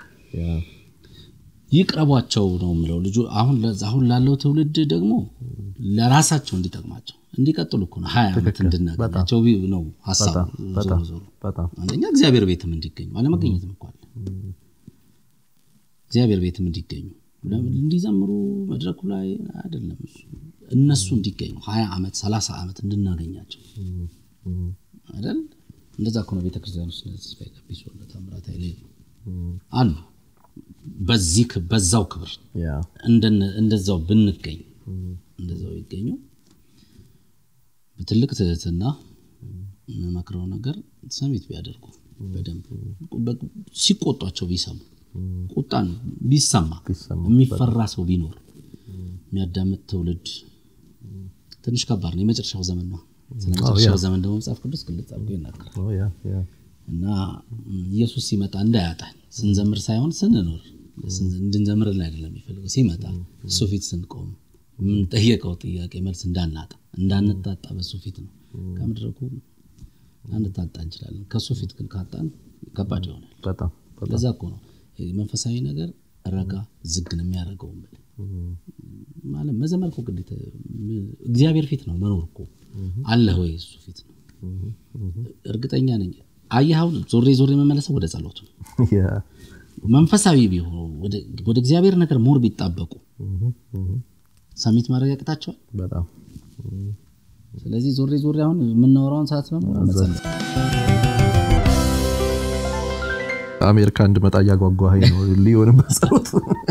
ይቅረቧቸው ነው የምለው። ልጁ አሁን አሁን ላለው ትውልድ ደግሞ ለራሳቸው እንዲጠቅማቸው እንዲቀጥሉ እኮ ነው ሀያ ዓመት እንድናገኛቸው ነው ሀሳቡ። ዞሮ ዞሮ አንደኛ እግዚአብሔር ቤትም እንዲገኙ አለመገኘትም እኮ አለ። እግዚአብሔር ቤትም እንዲገኙ እንዲዘምሩ መድረኩ ላይ አይደለም እሱ እነሱ እንዲገኙ ሀያ ዓመት ሰላሳ ዓመት እንድናገኛቸው አይደል? እንደዛ እኮ ነው ቤተክርስቲያን ውስጥ ተስፋዬ ቀቢሶ ታምራት ኃይሌ አሉ በዚህ በዛው ክብር እንደዛው ብንገኝ እንደዛው ይገኙ። በትልቅ ትህትና የምመክረው ነገር ሰሚት ቢያደርጉ በደንብ ሲቆጧቸው ቢሰሙ ቁጣን ቢሰማ የሚፈራ ሰው ቢኖር የሚያዳምጥ ትውልድ ትንሽ ከባድ ነው። የመጨረሻው ዘመን ነው። ስለ መጨረሻው ዘመን ደግሞ መጽሐፍ ቅዱስ ግልጽ አድርጎ ይናገራል እና ኢየሱስ ሲመጣ እንዳያጣን ስንዘምር ሳይሆን ስንኖር እንድንዘምርልን አይደለም የሚፈልገው። ሲመጣ እሱ ፊት ስንቆም የምንጠየቀው ጥያቄ መልስ እንዳናጣ እንዳንታጣ በሱ ፊት ነው። ከምድረኩ አንታጣ እንችላለን። ከእሱ ፊት ግን ካጣን ከባድ ይሆናል። ለዛ እኮ ነው መንፈሳዊ ነገር ረጋ ዝግን የሚያደርገው ማለት መዘመር እኮ ግዴታ እግዚአብሔር ፊት ነው መኖር እኮ አለህ ወይ እሱ ፊት ነው። እርግጠኛ ነኝ አየኸው ዞሬ ዞሬ የመመለሰው ወደ ጸሎቱ መንፈሳዊ ቢሆኑ ወደ እግዚአብሔር ነገር ሞር ቢጣበቁ ሰሚት ማድረግ ያቅታቸዋል በጣም ስለዚህ ዞሬ ዞሬ አሁን የምናወራውን ሰዓት በሙሉ መጸለይ አሜሪካ እንድመጣ እያጓጓኸኝ ነው ሊሆንም በጸሎት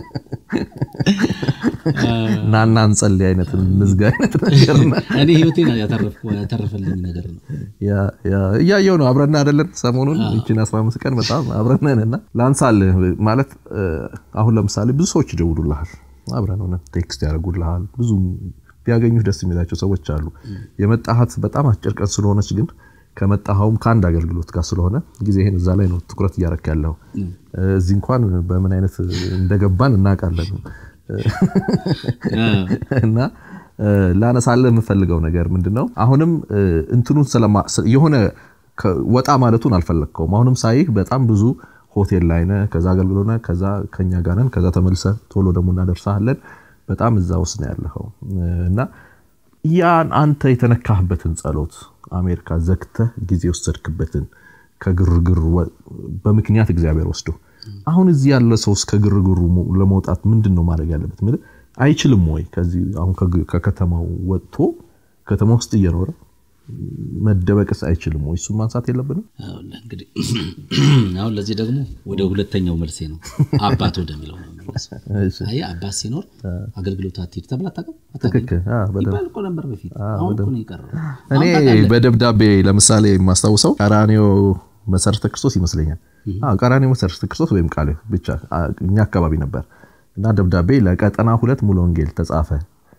ናና እንጸልይ አይነት እንዝጋ አይነት ነገር እኔ ህይወቴን ያተረፈልኝ ነገር ነው እያየው ነው አብረን አይደለን ሰሞኑን ይችን 15 ቀን በጣም አብረን ነን እና ላንሳልህ ማለት አሁን ለምሳሌ ብዙ ሰዎች ይደውሉልሃል አብረን ሆነ ቴክስት ያደርጉልሃል ብዙ ቢያገኙህ ደስ የሚላቸው ሰዎች አሉ የመጣሃት በጣም አጭር ቀን ስለሆነች ግን ከመጣኸውም ከአንድ አገልግሎት ጋር ስለሆነ ጊዜህን እዛ ላይ ነው ትኩረት እያረክ ያለው እዚህ እንኳን በምን አይነት እንደገባን እናውቃለን እና ላነሳለ የምፈልገው ነገር ምንድነው አሁንም እንትኑን የሆነ ወጣ ማለቱን አልፈለግከውም አሁንም ሳይህ በጣም ብዙ ሆቴል ላይ ነህ ከዛ አገልግሎት ነህ ከዛ ከኛ ጋር ነን ከዛ ተመልሰ ቶሎ ደግሞ እናደርሳለን በጣም እዛ ውስጥ ነው ያለኸው እና ያን አንተ የተነካህበትን ጸሎት አሜሪካ ዘግተህ ጊዜ ወሰድክበትን ከግርግር በምክንያት እግዚአብሔር ወስዶ አሁን እዚህ ያለ ሰው እስከ ግርግሩ ለመውጣት ምንድን ነው ማድረግ ያለበት? አይችልም ወይ? ከዚህ አሁን ከከተማው ወጥቶ ከተማ ውስጥ እየኖረ መደበቅስ አይችልም ወይ? እሱን ማንሳት የለብንም? እንግዲህ አሁን ለዚህ ደግሞ ወደ ሁለተኛው መልሴ ነው፣ አባት ወደሚለው ነው። አየህ አባት ሲኖር አገልግሎት አትሄድ ተብላ አታውቅም ይባል እኮ ነበር በፊት። አሁን እኮ ነው የቀረው። እኔ በደብዳቤ ለምሳሌ የማስታውሰው ቀራኔዮ መሰረተ ክርስቶስ ይመስለኛል። ቀራኔዮ መሰረተ ክርስቶስ ወይም ቃል ብቻ እኛ አካባቢ ነበር እና ደብዳቤ ለቀጠና ሁለት ሙሉ ወንጌል ተጻፈ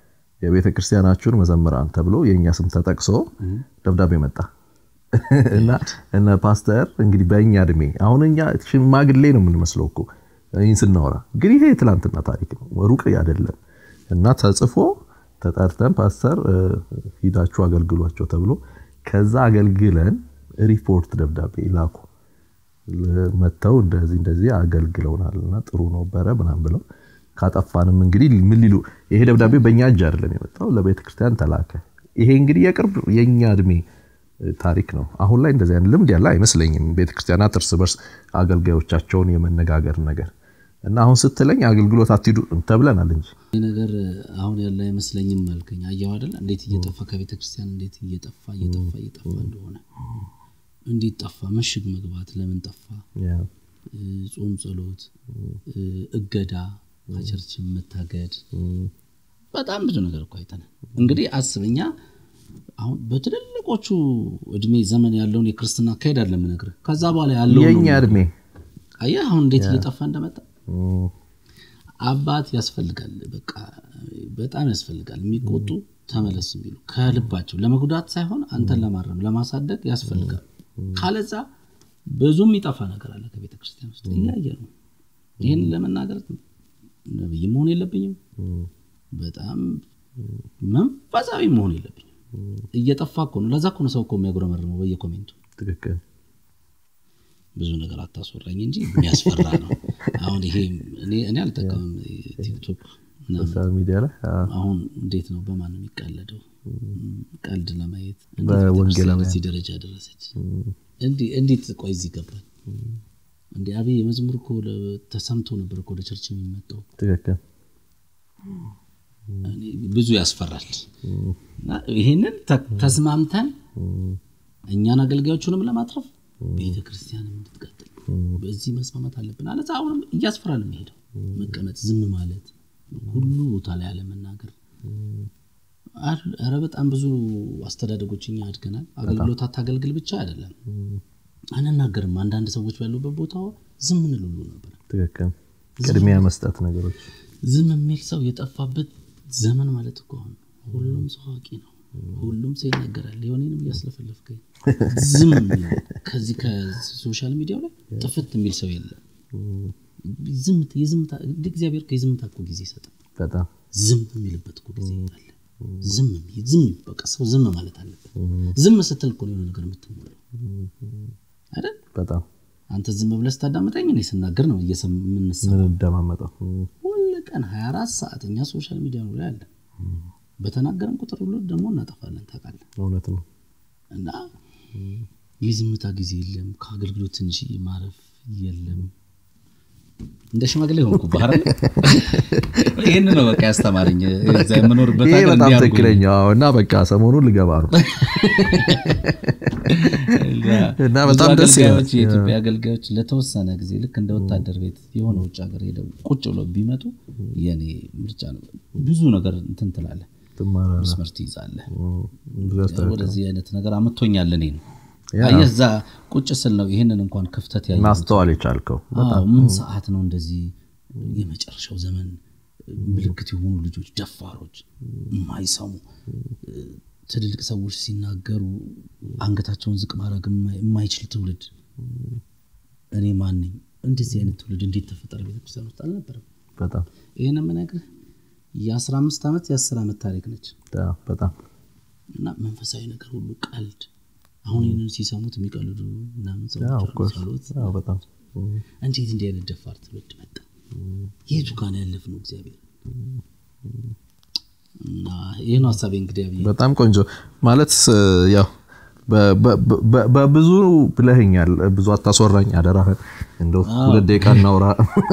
የቤተ ክርስቲያናችሁን መዘምራን ተብሎ የእኛ ስም ተጠቅሶ ደብዳቤ መጣ እና እነ ፓስተር እንግዲህ በእኛ እድሜ አሁን እኛ ሽማግሌ ነው የምንመስለው እኮ ይህን ስናወራ፣ ግን ይሄ የትላንትና ታሪክ ነው፣ ሩቅ አይደለም። እና ተጽፎ ተጠርተን ፓስተር ሂዳችሁ አገልግሏቸው ተብሎ ከዛ አገልግለን ሪፖርት ደብዳቤ ላኩ። መጥተው እንደዚህ እንደዚህ አገልግለውናል እና ጥሩ ነበረ ምናምን ብለው ካጠፋንም እንግዲህ ምን ሊሉ ይሄ ደብዳቤ በእኛ እጅ አይደለም የመጣው ለቤተ ክርስቲያን ተላከ። ይሄ እንግዲህ የቅርብ የእኛ እድሜ ታሪክ ነው። አሁን ላይ እንደዚህ አይነት ልምድ ያለ አይመስለኝም። ቤተክርስቲያናት እርስ በርስ አገልጋዮቻቸውን የመነጋገር ነገር እና አሁን ስትለኝ አገልግሎት አትሂዱ ተብለናል እንጂ ይህ ነገር አሁን ያለ አይመስለኝም አልከኝ። አየሁ አይደል እንዴት እየጠፋ ከቤተ ክርስቲያን እንዴት እየጠፋ እየጠፋ እየጠፋ እንደሆነ እንዴት ጠፋ? ምሽግ መግባት ለምን ጠፋ? ጾም፣ ጸሎት፣ እገዳ፣ ከቸርች መታገድ፣ በጣም ብዙ ነገር እኮ አይተናል። እንግዲህ አስበኛ አሁን በትልልቆቹ እድሜ ዘመን ያለውን የክርስትና አካሄድ አለ የምነግርህ። ከዛ በኋላ ያለው የእኛ እድሜ አየህ አሁን እንዴት እየጠፋ እንደመጣ አባት ያስፈልጋል። በቃ በጣም ያስፈልጋል። የሚቆጡ ተመለስ የሚሉ ከልባቸው ለመጉዳት ሳይሆን አንተን ለማረም ለማሳደግ ያስፈልጋል። ካለዛ ብዙ የሚጠፋ ነገር አለ ከቤተ ክርስቲያን ውስጥ እያየ ነው። ይህን ለመናገር ነብይ መሆን የለብኝም። በጣም መንፈሳዊ መሆን የለብኝም። እየጠፋ እኮ ነው። ለዛ እኮ ነው ሰው እኮ የሚያጉረመርመው በየኮሜንቱ ትክክል ብዙ ነገር አታስወራኝ እንጂ የሚያስፈራ ነው። አሁን ይሄ እኔ አልጠቀምም ቲክቶክ ሶሻል ሚዲያ ላይ አሁን እንዴት ነው በማን ነው የሚቀለደው? ቀልድ ለማየት በወንጌላውያን እዚህ ደረጃ ደረሰች። እንዴት ቆይ እዚህ ገባል እንዲ አብይ የመዝሙር እኮ ተሰምቶ ነበር እኮ ወደ ቸርች የሚመጣው። ትክክል ብዙ ያስፈራል። እና ይህንን ተስማምተን እኛን አገልጋዮቹንም ለማትረፍ ቤተ ክርስቲያንም እንድትቀጥል በዚህ መስማማት አለብን። አለ አሁንም እያስፈራ ነው የሚሄደው። መቀመጥ፣ ዝም ማለት፣ ሁሉ ቦታ ላይ አለመናገር። ኧረ በጣም ብዙ አስተዳደጎች እኛ አድገናል። አገልግሎት አታገልግል ብቻ አይደለም አንናገርም። አንዳንድ ሰዎች ባሉበት ቦታ ዝም እንል ሁሉ ነበር። ትክክል ቅድሚያ መስጠት ነገሮች ዝም የሚል ሰው የጠፋበት ዘመን ማለት እኮ አሁን ሁሉም ሰው አዋቂ ነው። ሁሉም ሰው ይናገራል። የሆኔንም እያስለፈለፍከኝ ዝም የሚል ከዚህ ከሶሻል ሚዲያው ላይ ጥፍት የሚል ሰው የለም። ዝምታ እግዚአብሔር የዝምታ እኮ ጊዜ ይሰጣል። በጣም ዝም የሚልበት እኮ ጊዜ አለ። ዝም ዝም በቃ ሰው ዝም ማለት አለበት። ዝም ስትል እኮ የሆነ ነገር የምትሞላው አይደል? በጣም አንተ ዝም ብለህ ስታዳምጠኝ እኔ ስናገር ነው የምንሰማው። ምንደማመጠው ሁል ቀን 24 ሰዓት እኛ ሶሻል ሚዲያ ነው ላይ አለን። በተናገረን ቁጥር ሁሉ ደግሞ እናጠፋለን። ታውቃለህ። እውነት ነው። እና የዝምታ ጊዜ የለም። ከአገልግሎት ትንሽ ማረፍ የለም። እንደ ሽማግሌ ሆንኩ ባህር ይህን ነው በቃ ያስተማረኝ እዛ የምኖርበት ይሄ ሀገር በጣም እንዲህ አድርጉ ትክክለኛ እና በቃ ሰሞኑን ልገባ ነው እና በጣም ብዙ ደስ ይላል። አገልጋዮች የኢትዮጵያ አገልጋዮች ለተወሰነ ጊዜ ልክ እንደ ወታደር ቤት የሆነ ውጭ ሀገር ሄደው ቁጭ ብለው ቢመጡ የኔ ምርጫ ነው። ብዙ ነገር እንትን ትላለህ፣ ትማራለህ። መስመር ትይዛለህ። ብዙ ያስተካክላል። ወደዚህ አይነት ነገር አመቶኛል እኔ ነው ያ። አየህ፣ እዛ ቁጭ ስል ነው ይህንን እንኳን ክፍተት ያየ ማስተዋል የቻልከው አዎ፣ ምን ሰዓት ነው እንደዚህ የመጨረሻው ዘመን ምልክት የሆኑ ልጆች ደፋሮች የማይሰሙ ትልልቅ ሰዎች ሲናገሩ አንገታቸውን ዝቅ ማድረግ የማይ- የማይችል ትውልድ እኔ ማን ነኝ እንደዚህ አይነት ትውልድ እንዴት ተፈጠረ ቤተክርስቲያን ውስጥ አልነበረም በጣም ይህን የምነግርህ የአስራ አምስት ዓመት የአስር ዓመት ታሪክ ነች ያ፣ በጣም እና መንፈሳዊ ነገር ሁሉ ቀልድ አሁን ይህንን ሲሰሙት የሚቀልዱ ምናምን ያ፣ ሰዎች of አሉ፣ course። ጸሎት ያ፣ በጣም እንዴት እንዲህ አይነት ደፋር ትውልድ መጣ? የቱ ጋር ነው ያለፍነው? እግዚአብሔር እና ይህ ነው ሀሳቤ። እንግዲህ አብይ በጣም ቆንጆ ማለት ስ- ያው በ- በ- በ- በብዙ ብለህኛል። ብዙ አታስወራኝ አደራህን። እንደው ሁለት ደቂቃ እናውራ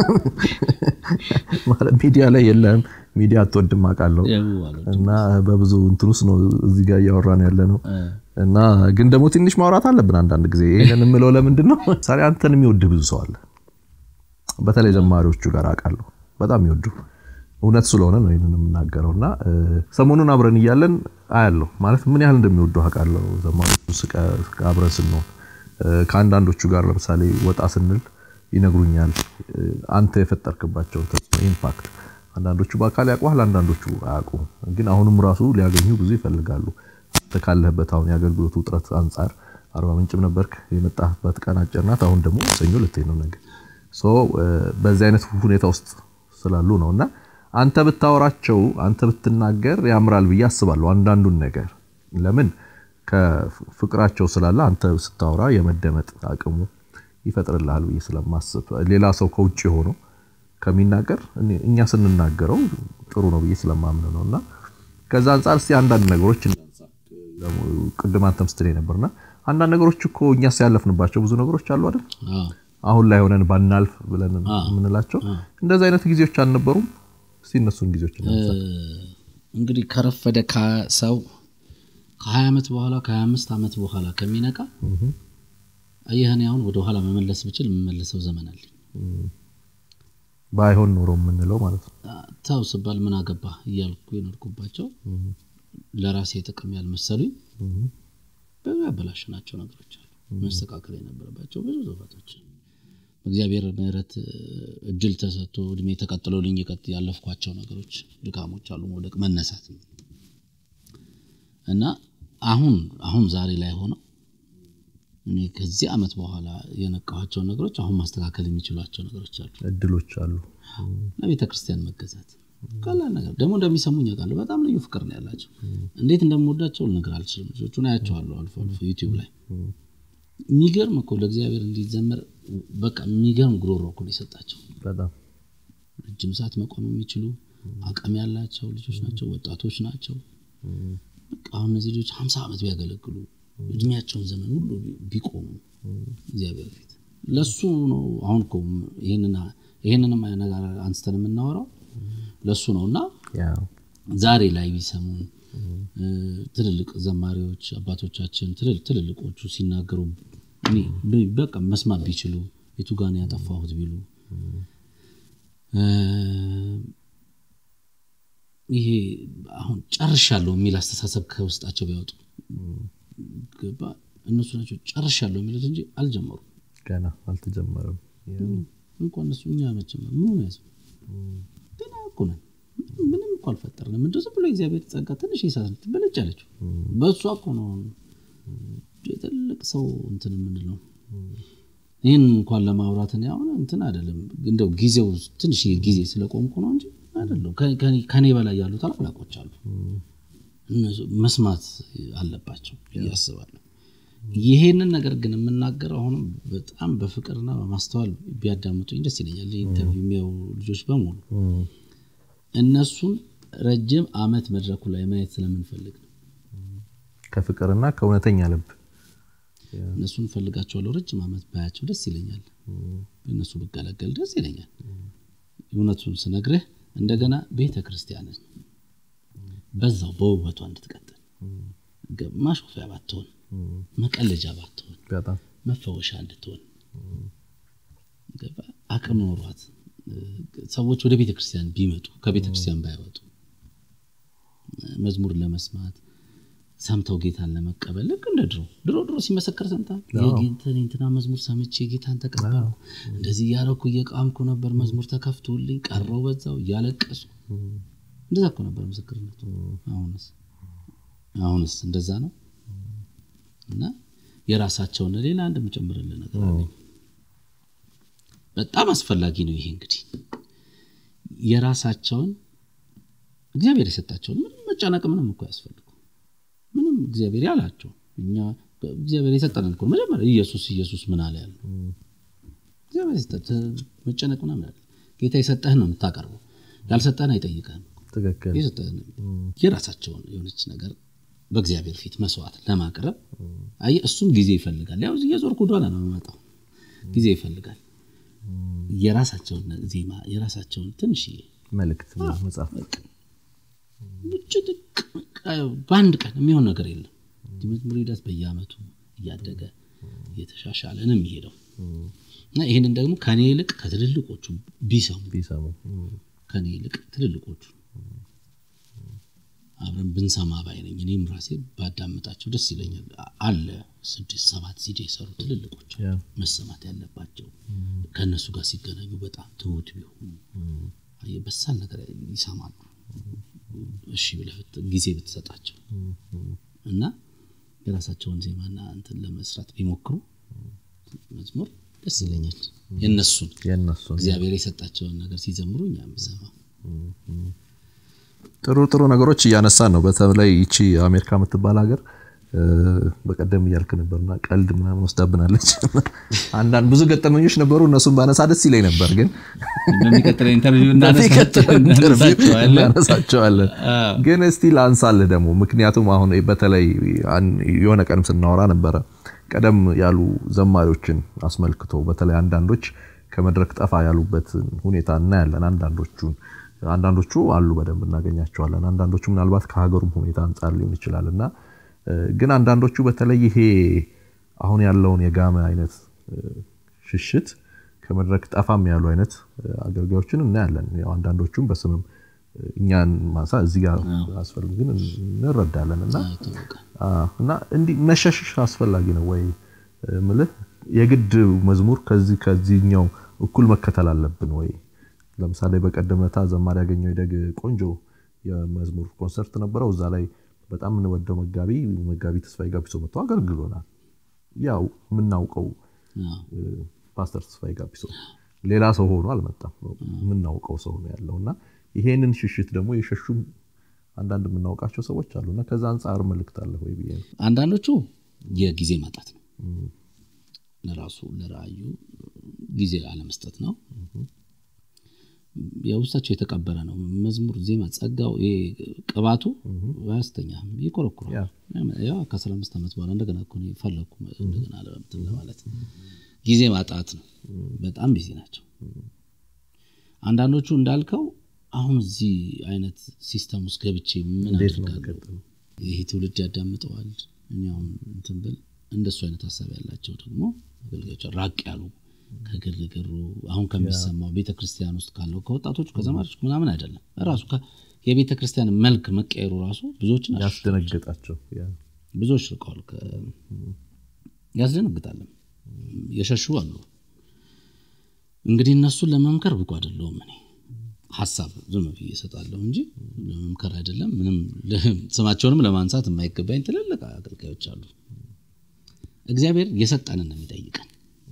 ማለት ሚዲያ ላይ የለም። ሚዲያ አትወድም አውቃለሁ። ያው አሉ። እና በብዙ እንትን ውስጥ ነው እዚህ ጋር እያወራን ያለ ነው። እና ግን ደግሞ ትንሽ ማውራት አለብን አንዳንድ ጊዜ። ይህንን የምለው ለምንድን ነው? ምሳሌ አንተን የሚወድህ ብዙ ሰው አለ። በተለይ ዘማሪዎቹ ጋር አውቃለሁ በጣም ይወዱ እውነት ስለሆነ ነው ይህንን የምናገረው። እና እ፣ ሰሞኑን አብረን እያለን አያለሁ ማለት ምን ያህል እንደሚወዱ አውቃለሁ። ዘማሪዎቹ ስቀ- አብረን ስንሆን እ፣ ከአንዳንዶቹ ጋር ለምሳሌ ወጣ ስንል ይነግሩኛል እ፣ አንተ የፈጠርክባቸው ተጽዕኖ ኢምፓክት አንዳንዶቹ በአካል ያውቁሃል፣ አንዳንዶቹ አያውቁም። ግን አሁንም ራሱ ሊያገኙ ብዙ ይፈልጋሉ። አንተ ካለህበት አሁን የአገልግሎት ውጥረት አንጻር አርባ ምንጭም ነበርክ፣ የመጣህበት ቀን አጭር ናት። አሁን ደግሞ ሰኞ ልትሄድ ነው ነገ። በዚህ አይነት ሁኔታ ውስጥ ስላሉ ነው እና አንተ ብታወራቸው አንተ ብትናገር ያምራል ብዬ አስባለሁ። አንዳንዱን ነገር ለምን ከፍቅራቸው ስላለ አንተ ስታወራ የመደመጥ አቅሙ ይፈጥርልሃል ብዬ ስለማስብ ሌላ ሰው ከውጭ ሆኖ ከሚናገር እኛ ስንናገረው ጥሩ ነው ብዬ ስለማምን ነው እና ከዛ አንጻር እስኪ አንዳንድ ነገሮች ቅድም አንተም ስትለኝ ነበርና አንዳንድ ነገሮች እኮ እኛ ሲያለፍንባቸው ብዙ ነገሮች አሉ አይደል? አሁን ላይ ሆነን ባናልፍ ብለን የምንላቸው እንደዚህ አይነት ጊዜዎች አልነበሩም? እስኪ እነሱን ጊዜዎች እንግዲህ ከረፈደ ሰው ከ20 ዓመት በኋላ ከ25 ዓመት በኋላ ከሚነቃ አየህን አሁን ወደ ኋላ መመለስ ብችል የምመለሰው ዘመን አለኝ። ባይሆን ኖሮ የምንለው ማለት ነው። ተው ስባል ምን አገባ እያልኩ የኖርኩባቸው ለራሴ ጥቅም ያልመሰሉኝ ብዙ ያበላሽናቸው ነገሮች አሉ። መስተካከል የነበረባቸው ብዙ ጥፋቶች በእግዚአብሔር ምሕረት እድል ተሰጥቶ እድሜ ተቀጥሎልኝ ያለፍኳቸው ነገሮች፣ ድካሞች አሉ። መውደቅ፣ መነሳት እና አሁን አሁን ዛሬ ላይ ሆነው እኔ ከዚህ ዓመት በኋላ የነቃኋቸው ነገሮች አሁን ማስተካከል የሚችሏቸው ነገሮች አሉ፣ እድሎች አሉ። ለቤተ ክርስቲያን መገዛት ቀላል ነገር ደግሞ እንደሚሰሙኝ ያውቃሉ። በጣም ልዩ ፍቅር ነው ያላቸው። እንዴት እንደምወዳቸው ልነግር አልችልም። ልጆቹን አያቸዋለሁ አልፎ አልፎ ዩቲዩብ ላይ የሚገርም እኮ ለእግዚአብሔር እንዲዘመር በቃ የሚገርም ጉሮሮ እኮ ነው የሰጣቸው። በጣም ረጅም ሰዓት መቆም የሚችሉ አቅም ያላቸው ልጆች ናቸው፣ ወጣቶች ናቸው። በቃ አሁን እነዚህ ልጆች ሀምሳ ዓመት ቢያገለግሉ እድሜያቸውን ዘመን ሁሉ ቢቆሙ እግዚአብሔር ፊት ለሱ ነው። አሁን እኮ ይህንንም ነገር አንስተን የምናወራው ለሱ ነው እና ዛሬ ላይ ቢሰሙን ትልልቅ ዘማሪዎች አባቶቻችን ትልልቆቹ ሲናገሩ በቃ መስማት ቢችሉ የቱ ጋር ነው ያጠፋሁት ቢሉ ይሄ አሁን ጨርሻለሁ የሚል አስተሳሰብ ከውስጣቸው ቢያወጡ ገባ እነሱ ናቸው ጨርሻለሁ የሚሉት እንጂ አልጀመሩም። ገና አልተጀመረም። እንኳን እነሱ እኛ መጀመር ምን ሆነ ያዝ ገና እኮ ነን። ምንም እኮ አልፈጠርንም። እንደው ዝም ብሎ እግዚአብሔር ጸጋ ትንሽ ይሳት ትበለጭ አለችው። በእሷ እኮ ነው ትልቅ ሰው እንትን የምንለው። ይህን እንኳን ለማውራት እኔ አሁን እንትን አይደለም እንደው ጊዜው ትንሽ ጊዜ ስለቆምኩ ነው እንጂ አይደለም። ከኔ በላይ ያሉ ታላላቆች አሉ። መስማት አለባቸው እያስባለሁ። ይሄንን ነገር ግን የምናገረው አሁንም በጣም በፍቅርና በማስተዋል ቢያዳምጡኝ ደስ ይለኛል። ኢንተርቪው የሚያዩ ልጆች በሙሉ እነሱን ረጅም ዓመት መድረኩ ላይ ማየት ስለምንፈልግ ነው። ከፍቅርና ከእውነተኛ ልብ እነሱን እፈልጋቸዋለሁ። ረጅም ዓመት ባያቸው ደስ ይለኛል። በእነሱ ብገለገል ደስ ይለኛል። እውነቱን ስነግርህ እንደገና ቤተ ክርስቲያንን በዛው በውበቷ እንድትቀጥል ማሾፊያ ባትሆን፣ መቀለጃ ባትሆን፣ መፈወሻ እንድትሆን አቅም ኖሯት ሰዎች ወደ ቤተ ክርስቲያን ቢመጡ ከቤተ ክርስቲያን ባይወጡ መዝሙር ለመስማት ሰምተው ጌታን ለመቀበል ልክ እንደ ድሮ ድሮ ድሮ ሲመሰከር ሰምታል። የእንትና መዝሙር ሰምቼ ጌታን ተቀበልኩ፣ እንደዚህ እያረኩ እየቃምኩ ነበር፣ መዝሙር ተከፍቶልኝ ቀረው በዛው እያለቀሱ እንደዛ እኮ ነበር ምስክርነቱ። አሁንስ አሁንስ እንደዛ ነው። እና የራሳቸውን ሌላ አንድ የምጨምርልህ ነገር አለኝ። በጣም አስፈላጊ ነው ይሄ እንግዲህ የራሳቸውን እግዚአብሔር የሰጣቸውን ምንም መጨነቅ ምንም እኮ ያስፈልጉ ምንም እግዚአብሔር ያላቸው እኛ እግዚአብሔር የሰጠንን እኮ መጀመሪያ ኢየሱስ ኢየሱስ ምን አለ ያለው እግዚአብሔር የሰጠህ መጨነቅ ምናምን አለ ጌታ የሰጠህን ነው የምታቀርበው ያልሰጠህን አይጠይቀህም ትክክል የሰጠህን የራሳቸውን የሆነች ነገር በእግዚአብሔር ፊት መስዋዕት ለማቅረብ አየህ እሱም ጊዜ ይፈልጋል ያው እየዞርኩ ወደኋላ ነው የምመጣው ጊዜ ይፈልጋል የራሳቸውን ዜማ የራሳቸውን ትንሽ መልእክት መጽሐፍ በአንድ ቀን የሚሆን ነገር የለም መዝሙር ሂደት በየአመቱ እያደገ እየተሻሻለ ነው የሚሄደው እና ይህንን ደግሞ ከኔ ይልቅ ከትልልቆቹ ቢሰሙ ቢሰሙ ከኔ ይልቅ ትልልቆቹ አብረን ብንሰማ ባይነኝ እኔም ራሴ ባዳምጣቸው ደስ ይለኛል አለ ስድስት ሰባት ሲዲ የሰሩ ትልልቆች መሰማት ያለባቸው ከእነሱ ጋር ሲገናኙ በጣም ትሁት ቢሆኑ አየህ፣ በሳል ነገር ይሰማሉ። እሺ ብለህ ብት- ጊዜ ብትሰጣቸው እና የራሳቸውን ዜማና እንትን ለመስራት ቢሞክሩ መዝሙር ደስ ይለኛል። የእነሱን የእነሱን እግዚአብሔር የሰጣቸውን ነገር ሲዘምሩ እኛ የምሰማ ጥሩ ጥሩ ነገሮች እያነሳን ነው። በተለይ ይቺ አሜሪካ የምትባል ሀገር እ፣ በቀደም እያልክ ነበርና ቀልድ ምናምን ወስዳብናለች። አንዳንድ ብዙ ገጠመኞች ነበሩ። እነሱን ባነሳ ደስ ይለኝ ነበር፣ ግን በሚቀጥለው ኢንተርቪው በሚቀጥለው ኢንተርቪው እናነሳቸዋለን። እናነሳቸዋለን። ግን እስቲ ላንሳልህ ደግሞ ምክንያቱም አሁን በተለይ አን- የሆነ ቀንም ስናወራ ነበረ ቀደም ያሉ ዘማሪዎችን አስመልክቶ በተለይ አንዳንዶች ከመድረክ ጠፋ ያሉበትን ሁኔታ እናያለን። አንዳንዶቹን አንዳንዶቹ አሉ በደንብ እናገኛቸዋለን። አንዳንዶቹ ምናልባት ከሀገሩም ሁኔታ አንጻር ሊሆን ይችላል እና እ፣ ግን አንዳንዶቹ በተለይ ይሄ አሁን ያለውን የጋመ አይነት እ፣ ሽሽት ከመድረክ ጠፋም ያሉ አይነት እ፣ አገልጋዮችን እናያለን። ያው አንዳንዶቹም በስምም እ፣ እኛን ማንሳ እዚህ ጋር አስፈልግ ግን እንረዳለን እና ይታወቃል። አዎ፣ እና እንዲህ መሸሽሽ አስፈላጊ ነው ወይ እ፣ ምልህ የግድ መዝሙር ከዚህ ከዚህኛው እኩል መከተል አለብን ወይ? ለምሳሌ በቀደመታ ዘማሪ ያገኘው ይደግ ቆንጆ የመዝሙር ኮንሰርት ነበረው። እዛ ላይ በጣም የምንወደው መጋቢ መጋቢ ተስፋዬ ጋቢሶ መጥቶ አገልግሎናል። ያው የምናውቀው አዎ። እ፣ ፓስተር ተስፋዬ ጋቢሶ ሌላ ሰው ሆኖ አልመጣም። የምናውቀው ሰው ነው ያለው እና ይሄንን ሽሽት ደግሞ የሸሹም አንዳንድ የምናውቃቸው ሰዎች አሉ እና ከዛ አንጻር መልእክት አለ ወይ ብዬ ነው። አንዳንዶቹ የጊዜ ማጣት ነው። ለራሱ ለራእዩ ጊዜ አለመስጠት ነው። የውስጣቸው የተቀበረ ነው። መዝሙር፣ ዜማ፣ ጸጋው፣ ይሄ ቅባቱ አያስተኛም፣ ይኮረኩራል። ያ። ያው ከአስራ አምስት ዓመት በኋላ እንደገና እኮ ነው ፈለግኩ እንደገና ለመምትን ለማለት ጊዜ ማጣት ነው። በጣም ቢዚ ናቸው። አንዳንዶቹ እንዳልከው አሁን እዚህ አይነት ሲስተም ውስጥ ገብቼ ምን እንዴት ነው አድርጋለሁ? የሚቀጥለው? ይሄ ትውልድ ያዳምጠዋል። እኔ አሁን እንትን ብል እንደሱ አይነት ሀሳብ ያላቸው ደግሞ አገልጋዮች ራቅ ያሉ ከግርግሩ አሁን ከሚሰማው ቤተ ክርስቲያን ውስጥ ካለው ከወጣቶቹ ከዘማሪዎች ምናምን አይደለም ራሱ ከ- የቤተ ክርስቲያን መልክ መቀየሩ ራሱ ብዙዎችን አሽ- ያስደነግጣቸው ያ። ብዙዎች ርቀዋል። ከ- ያስደነግጣልም የሸሹ አሉ። እንግዲህ እነሱን ለመምከር ብቁ አይደለሁም እኔ ሀሳብ ዝም ብዬ እሰጣለሁ እንጂ ለመምከር አይደለም። ምንም ስማቸውንም ለማንሳት የማይገባኝ ትልልቅ አገልጋዮች አሉ። እግዚአብሔር የሰጠንን ነው የሚጠይቀን።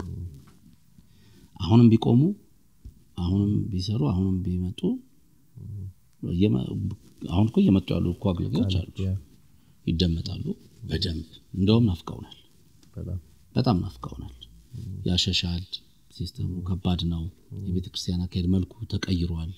አሁንም ቢቆሙ አሁንም ቢሰሩ አሁንም ቢመጡ እየመ- አሁን እኮ እየመጡ ያሉ እኮ አገልጋዮች አሉ። ያ። ይደመጣሉ በደንብ እንደውም ናፍቀውናል። በጣም በጣም ናፍቀውናል። ያሸሻል። ሲስተሙ ከባድ ነው። የቤተ ክርስቲያን አካሄድ መልኩ ተቀይሯል።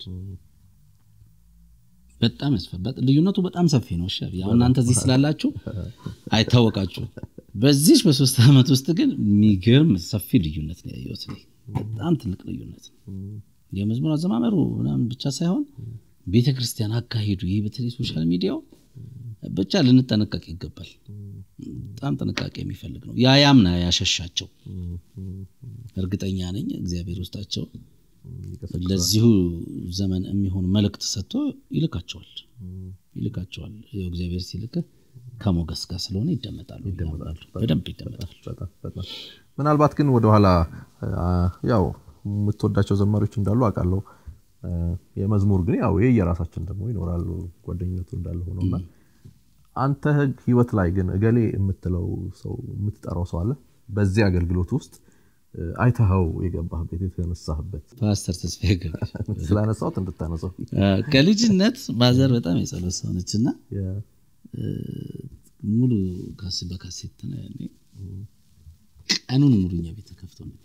በጣም ያስፈበት ልዩነቱ በጣም ሰፊ ነው። እሺ አሁን እናንተ እዚህ ስላላችሁ አይታወቃችሁ። በዚህ በሶስት ዓመት ውስጥ ግን የሚገርም ሰፊ ልዩነት ነው ያየሁት እኔ። በጣም ትልቅ ልዩነት ነው። የመዝሙር አዘማመሩ ምናምን ብቻ ሳይሆን ቤተ ክርስቲያን አካሄዱ፣ ይህ በተለይ ሶሻል ሚዲያው ብቻ ልንጠነቀቅ ይገባል። በጣም ጥንቃቄ የሚፈልግ ነው። ያ ያምና ያሸሻቸው እርግጠኛ ነኝ እግዚአብሔር ውስጣቸው ለዚሁ ዘመን የሚሆን መልእክት ሰጥቶ ይልካቸዋል ይልካቸዋል። ያው እግዚአብሔር ሲልክህ ከሞገስ ጋር ስለሆነ ይደመጣሉ፣ በደንብ ይደመጣል። በጣም በጣም ምናልባት ግን ወደኋላ አ፣ ያው የምትወዳቸው ዘማሪዎች እንዳሉ አውቃለሁ። አ፣ የመዝሙር ግን ያው ይሄ የራሳችን ደግሞ ይኖራሉ ጓደኝነቱ እንዳለ ሆነውና አንተ ህይወት ላይ ግን እገሌ የምትለው ሰው የምትጠራው ሰው አለ በዚህ አገልግሎት ውስጥ እ፣ አይተኸው የገባህበት የተነሳህበት ፓስተር ተስፋዬ ገብረ ስላነሳሁት እንድታነሳው ከልጅነት ማዘር በጣም የጸሎት ሰው ነች እና የ- ሙሉ ካስ በካሴት ነው ያኔ ቀኑን ሙሉ እኛ ቤት ተከፍቶ ነበር።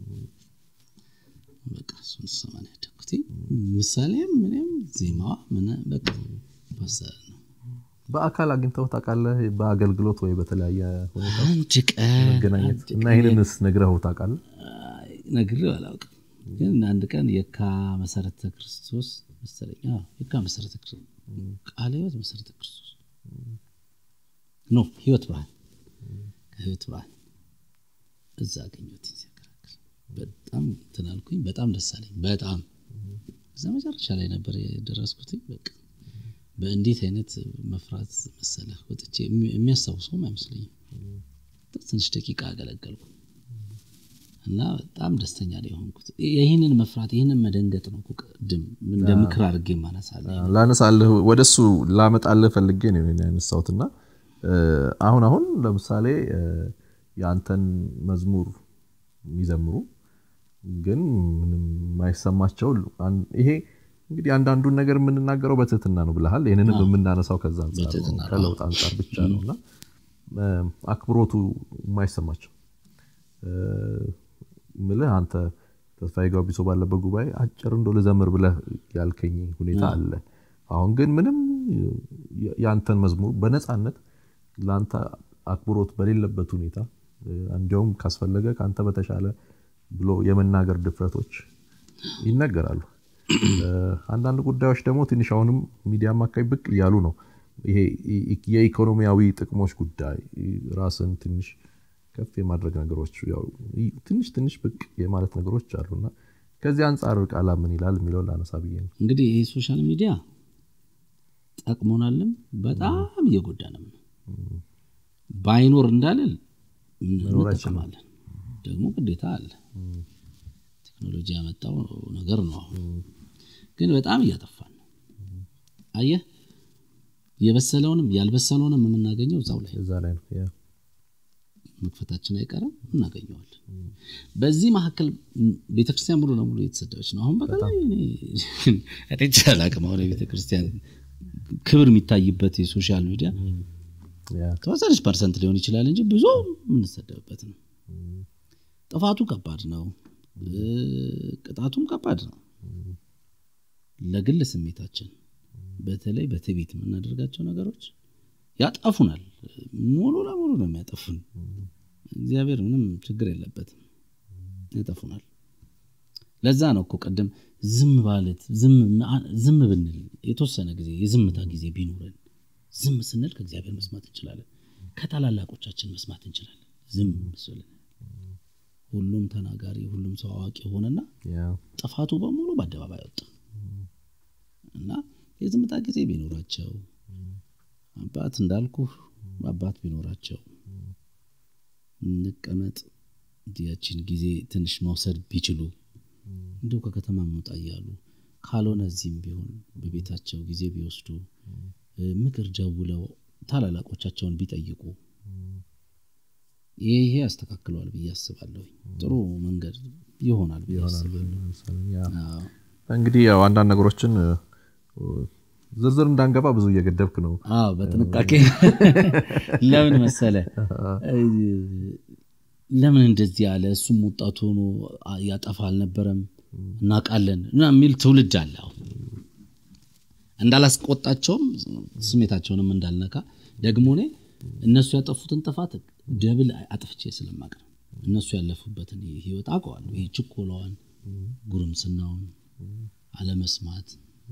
በቃ እሱን ስሰማ ነው ያደግኩት። ምሳሌም ምንም ዜማዋ ምን በቃ ፓስተር ነው። በአካል አግኝተው ታውቃለህ? በአገልግሎት ወይ በተለያየ ሁኔታ አንድ ቀን መገናኘት እና ይህንንስ ነግረኸው ታውቃለህ? አይ፣ ነግሬው አላውቅም፣ ግን አንድ ቀን የካ መሰረተ ክርስቶስ መሰለኝ አዎ፣ የካ መሰረተ ክርስቶስ ቃለ ሕይወት መሰረተ ክርስቶስ ኖ ህይወት ብርሃን ከህይወት ብርሃን እዛ አገኘሁት ሲያከራክር በጣም እንትን አልኩኝ። በጣም ደስ አለኝ። በጣም እዛ መጨረሻ ላይ ነበር የደረስኩትኝ። በቃ በእንዴት አይነት መፍራት መሰለህ ወጥቼ የሚ- የሚያስታውሰውም አይመስለኝም። ትንሽ ደቂቃ አገለገልኩ። እና በጣም ደስተኛ ነው የሆንኩት። ይህንን መፍራት ይህንን መደንገጥ ነው እኮ ቅድም እንደ ምክር አድርጌ ማነሳለ ላነሳልህ ወደሱ ላመጣልህ ፈልጌ ነው ይሄን ያነሳሁትና አሁን አሁን ለምሳሌ የአንተን መዝሙር የሚዘምሩ ግን ምንም የማይሰማቸው ይሄ እንግዲህ አንዳንዱን ነገር የምንናገረው በትህትና ነው ብለሃል። ይህንንም የምናነሳው ከዛ አንጻር ነው፣ ከለውጥ አንጻር ብቻ ነው እና አክብሮቱ የማይሰማቸው ምልህ አንተ ተስፋዬ ጋቢሶ ባለበት ጉባኤ አጭር እንደው ልዘምር ብለህ ያልከኝ ሁኔታ አለ። አሁን ግን ምንም የአንተን መዝሙር በነፃነት ለአንተ አክብሮት በሌለበት ሁኔታ እንዲያውም ካስፈለገ ከአንተ በተሻለ ብሎ የመናገር ድፍረቶች ይነገራሉ። አንዳንድ ጉዳዮች ደግሞ ትንሽ አሁንም ሚዲያም አካባቢ ብቅ እያሉ ነው። ይሄ የኢኮኖሚያዊ ጥቅሞች ጉዳይ ራስን ትንሽ ከፍ የማድረግ ነገሮች ትንሽ ትንሽ ብቅ የማለት ነገሮች አሉና ከዚህ አንጻር ቃላ ምን ይላል የሚለውን ላነሳ ብዬ ነው። እንግዲህ ይህ ሶሻል ሚዲያ ጠቅሞናልም በጣም እየጎዳንም ነው። ባይኖር እንዳልል እንጠቀማለን፣ ደግሞ ግዴታ አለ። ቴክኖሎጂ ያመጣው ነገር ነው። አሁን ግን በጣም እያጠፋን ነው። አየህ፣ የበሰለውንም ያልበሰለውንም የምናገኘው እዛው ላይ እዛ ላይ ነው መክፈታችን አይቀርም፣ እናገኘዋለን። በዚህ መካከል ቤተክርስቲያን ሙሉ ለሙሉ የተሰደበች ነው። አሁን በተለይ አላቅም። አሁን የቤተክርስቲያን ክብር የሚታይበት የሶሻል ሚዲያ ተወሰነች ፐርሰንት ሊሆን ይችላል እንጂ ብዙ የምንሰደብበት ነው። ጥፋቱ ከባድ ነው፣ ቅጣቱም ከባድ ነው። ለግል ስሜታችን በተለይ በትዕቢት የምናደርጋቸው ነገሮች ያጠፉናል። ሙሉ ለሙሉ ነው የሚያጠፉን። እግዚአብሔር ምንም ችግር የለበትም፣ ያጠፉናል። ለዛ ነው እኮ ቅድም ዝም ባለት ዝም ብንል የተወሰነ ጊዜ የዝምታ ጊዜ ቢኖረን ዝም ስንል ከእግዚአብሔር መስማት እንችላለን፣ ከታላላቆቻችን መስማት እንችላለን። ዝም ስልን ሁሉም ተናጋሪ ሁሉም ሰው አዋቂ ሆነና ጥፋቱ በሙሉ በአደባባይ ወጣ እና የዝምታ ጊዜ ቢኖራቸው አባት እንዳልኩ አባት ቢኖራቸው እንቀመጥ ያችን ጊዜ ትንሽ መውሰድ ቢችሉ እንዲሁ ከከተማ መውጣ እያሉ ካልሆነ እዚህም ቢሆን በቤታቸው ጊዜ ቢወስዱ ምክር ደውለው ታላላቆቻቸውን ቢጠይቁ ይሄ ያስተካክለዋል ብዬ አስባለሁ። ጥሩ መንገድ ይሆናል ብዬ አስባለሁ። እንግዲህ ያው አንዳንድ ነገሮችን ዝርዝር እንዳንገባ ብዙ እየገደብክ ነው። አዎ በጥንቃቄ ለምን መሰለ ለምን እንደዚህ ያለ እሱም ወጣቱ ሆኖ ያጠፋ አልነበረም እናውቃለን የሚል ትውልድ አለ። አሁን እንዳላስቆጣቸውም ስሜታቸውንም እንዳልነካ ደግሞ እኔ እነሱ ያጠፉትን ጥፋት ደብል አጥፍቼ ስለማቅ ነው። እነሱ ያለፉበትን ህይወት አውቀዋለሁ። ይህ ችኮላዋን፣ ጉርምስናውን፣ አለመስማት፣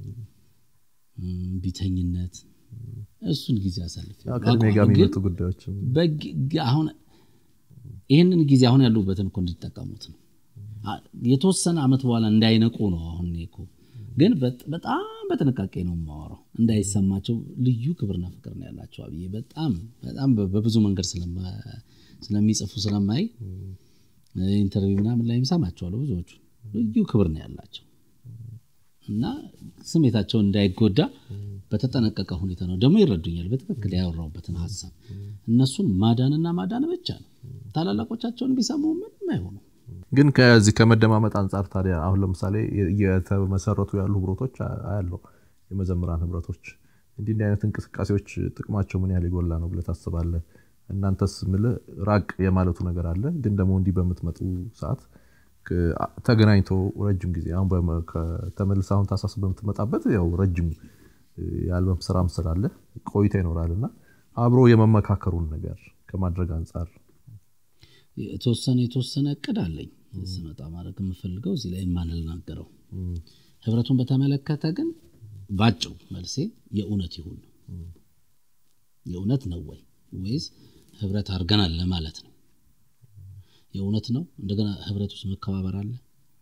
ቢተኝነት እሱን ጊዜ አሳልፍ ከእድሜ ጋር የሚመጡ ጉዳዮች አሁን ይህንን ጊዜ አሁን ያሉበትን እኮ እንዲጠቀሙት ነው። የተወሰነ አመት በኋላ እንዳይነቁ ነው። አሁን እኮ ግን በጣም በጥንቃቄ ነው የማወራው፣ እንዳይሰማቸው ልዩ ክብርና ፍቅር ነው ያላቸው። አብዬ በጣም በጣም በብዙ መንገድ ስለሚጽፉ ስለማይ ኢንተርቪው ምናምን ላይ ሰማቸዋለሁ። ብዙዎቹ ልዩ ክብር ነው ያላቸው እና ስሜታቸው እንዳይጎዳ በተጠነቀቀ ሁኔታ ነው ደግሞ ይረዱኛል። በትክክል ያወራውበትን ሀሳብ እነሱን ማዳንና ማዳን ብቻ ነው። ታላላቆቻቸውን ቢሰሙ ምንም አይሆኑ። ግን ከዚህ ከመደማመጥ አንጻር ታዲያ አሁን ለምሳሌ የተመሰረቱ ያሉ ህብረቶች አያለው የመዘምራን ህብረቶች እንዲህ እንዲህ አይነት እንቅስቃሴዎች ጥቅማቸው ምን ያህል የጎላ ነው ብለህ ታስባለህ? እናንተስ ምልህ ራቅ የማለቱ ነገር አለ። ግን ደግሞ እንዲህ በምትመጡ ሰዓት ተገናኝቶ ረጅም ጊዜ አሁን ተመልሰ አሁን ታሳስ በምትመጣበት ያው ረጅም የአልበም ስራም ስላለ ቆይታ ይኖራል እና አብሮ የመመካከሩን ነገር ከማድረግ አንጻር የተወሰነ የተወሰነ እቅድ አለኝ ስመጣ ማድረግ የምፈልገው እዚህ ላይ የማንናገረው ህብረቱን በተመለከተ ግን ባጭሩ መልሴ የእውነት ይሁን ነው። የእውነት ነው ወይ ወይስ ህብረት አድርገናል ለማለት ነው? የእውነት ነው። እንደገና ህብረት ውስጥ መከባበር አለ።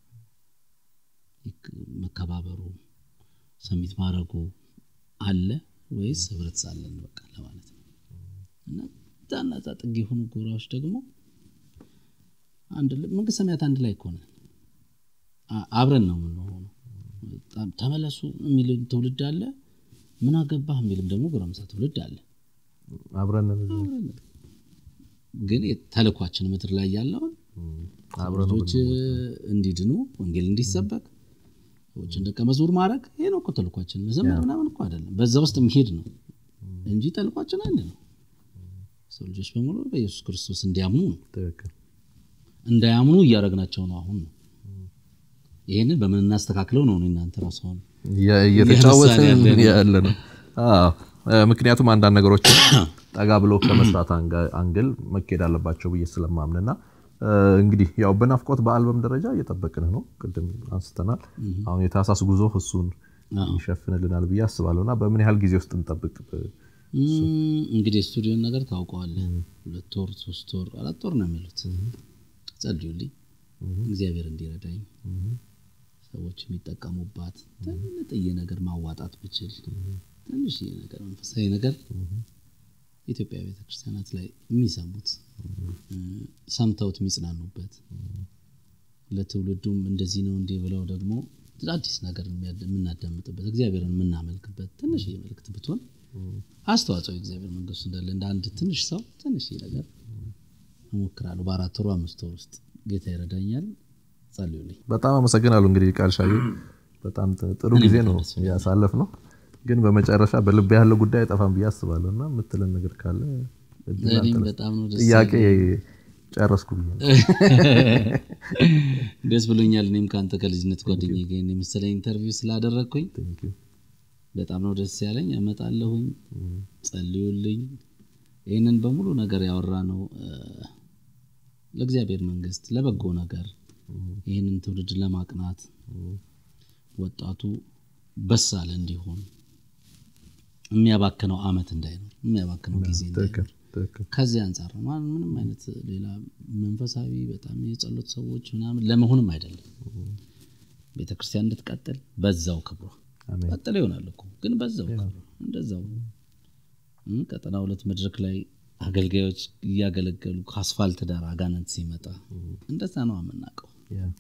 መከባበሩ ሰሚት ማድረጉ አለ ወይስ ህብረት ሳለን በቃ ለማለት ነው። እና ዛና ዛ ጥግ የሆኑ ጎራዎች ደግሞ መንግስት ሰማያት አንድ ላይ እኮ ነን። አብረን ነው የምንሆነው። ተመለሱ የሚል ትውልድ አለ። ምን አገባህ የሚልም ደግሞ ጎረምሳ ትውልድ አለ። አብረን ግን ተልኳችን ምድር ላይ ያለውን ልጆች እንዲድኑ ወንጌል እንዲሰበክ ሰዎችን ደቀ መዝሙር ማድረግ ይሄ ነው እኮ ተልኳችን። መዘመር ምናምን እኮ አይደለም፣ በዛ ውስጥ የሚሄድ ነው እንጂ ተልኳችን አንድ ነው። ሰው ልጆች በሙሉ በኢየሱስ ክርስቶስ እንዲያምኑ ነው። እንዳያምኑ እያደረግናቸው ነው አሁን ነው። ይህንን በምን እናስተካክለው ነው እናንተ ራሱ አሁን እየተጫወትን ያለ ነው። ምክንያቱም አንዳንድ ነገሮች ጠጋ ብሎ ከመስራት አንግል መካሄድ አለባቸው ብዬ ስለማምንና እንግዲህ ያው በናፍቆት በአልበም ደረጃ እየጠበቅን ነው። ቅድም አንስተናል። አሁን የታህሳስ ጉዞ እሱን ይሸፍንልናል ብዬ አስባለሁ እና በምን ያህል ጊዜ ውስጥ እንጠብቅ? እንግዲህ ስቱዲዮን ነገር ታውቀዋለህ። ሁለት ወር፣ ሶስት ወር፣ አራት ወር ነው የሚሉት። ጸልዩልኝ እግዚአብሔር እንዲረዳኝ ሰዎች የሚጠቀሙባት ትንጥዬ ነገር ማዋጣት ብችል ትንሽዬ ነገር መንፈሳዊ ነገር ኢትዮጵያ ቤተክርስቲያናት ላይ የሚሰሙት ሰምተውት የሚጽናኑበት ለትውልዱም እንደዚህ ነው እንዲህ ብለው ደግሞ አዲስ ነገር የምናዳምጥበት እግዚአብሔርን የምናመልክበት ትንሽ መልእክት ብትሆን አስተዋጽኦ እግዚአብሔር መንግስቱ እንዳለ እንደ አንድ ትንሽ ሰው ትንሽ ነገር እሞክራለሁ። በአራት ወሩ አምስት ወር ውስጥ ጌታ ይረዳኛል። ጸልዩልኝ። በጣም አመሰግናለሁ። እንግዲህ ቃል ሻዩ በጣም ጥሩ ጊዜ ነው ያሳለፍ ነው ግን በመጨረሻ በልብ ያለው ጉዳይ አይጠፋም ብዬ አስባለሁ እና የምትለን ነገር ካለ ጥያቄ ጨረስኩ ብዬ ደስ ብሎኛል። እኔም ከአንተ ከልጅነት ጓደኛዬ ጋር የመሰለ ኢንተርቪው ስላደረግኩኝ በጣም ነው ደስ ያለኝ። እመጣለሁኝ፣ ጸልዩልኝ። ይህንን በሙሉ ነገር ያወራ ነው ለእግዚአብሔር መንግስት፣ ለበጎ ነገር ይህንን ትውልድ ለማቅናት ወጣቱ በሳል እንዲሆን የሚያባክነው አመት እንዳይኖር የሚያባክነው ጊዜ እንዳይኖር ከዚህ አንጻር ነው። ምንም አይነት ሌላ መንፈሳዊ በጣም የጸሎት ሰዎች ምናምን ለመሆንም አይደለም። ቤተክርስቲያን እንድትቀጥል በዛው ክብሯ ቀጥል ይሆናል እኮ ግን በዛው ክብሯ እንደዛው ቀጠና ሁለት መድረክ ላይ አገልጋዮች እያገለገሉ ከአስፋልት ዳር አጋነንት ሲመጣ እንደዛ ነው የምናውቀው።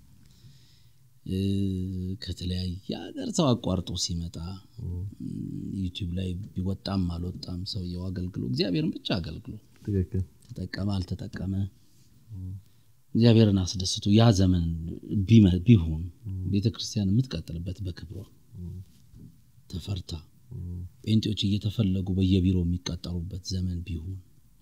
ከተለያየ ሀገር ሰው አቋርጦ ሲመጣ ዩቲዩብ ላይ ቢወጣም አልወጣም ሰውየው አገልግሎ እግዚአብሔርን ብቻ አገልግሎ ተጠቀመ አልተጠቀመ እግዚአብሔርን አስደስቶ ያ ዘመን ቢሆን ቤተ ክርስቲያን የምትቀጥልበት በክብሯ ተፈርታ ጴንጤዎች እየተፈለጉ በየቢሮ የሚቀጠሩበት ዘመን ቢሆን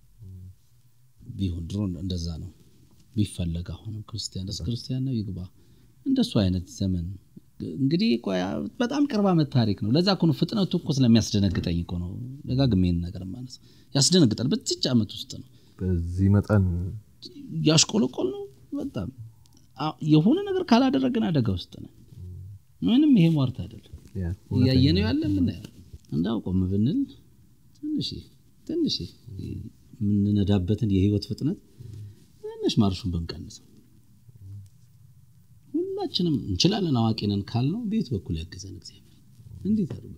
ቢሆን ድሮ እንደዛ ነው ቢፈለግ አሁንም ክርስቲያን ስ ክርስቲያን ነው ይግባ እንደሱ አይነት ዘመን እንግዲህ በጣም ቅርብ ዓመት ታሪክ ነው። ለዛ እኮ ነው ፍጥነቱ እኮ ስለሚያስደነግጠኝ እኮ ነው ደጋግሜ ይህን ነገር ማለት ያስደነግጣል። በዚች ዓመት ውስጥ ነው በዚህ መጠን ያሽቆለቆል ነው በጣም የሆነ ነገር ካላደረግን አደጋ ውስጥ ነው። ምንም ይሄ ሟርት አይደለም። እያየነው ያለ ምናየው እንዳው ቆም ብንል ትንሽ ትንሽ የምንነዳበትን የህይወት ፍጥነት ትንሽ ማርሹን ብንቀንሰው ሁላችንም እንችላለን አዋቂ ነን ካልነው ቤት በኩል ያገዘን እግዚአብሔር እንዴት አድርጎ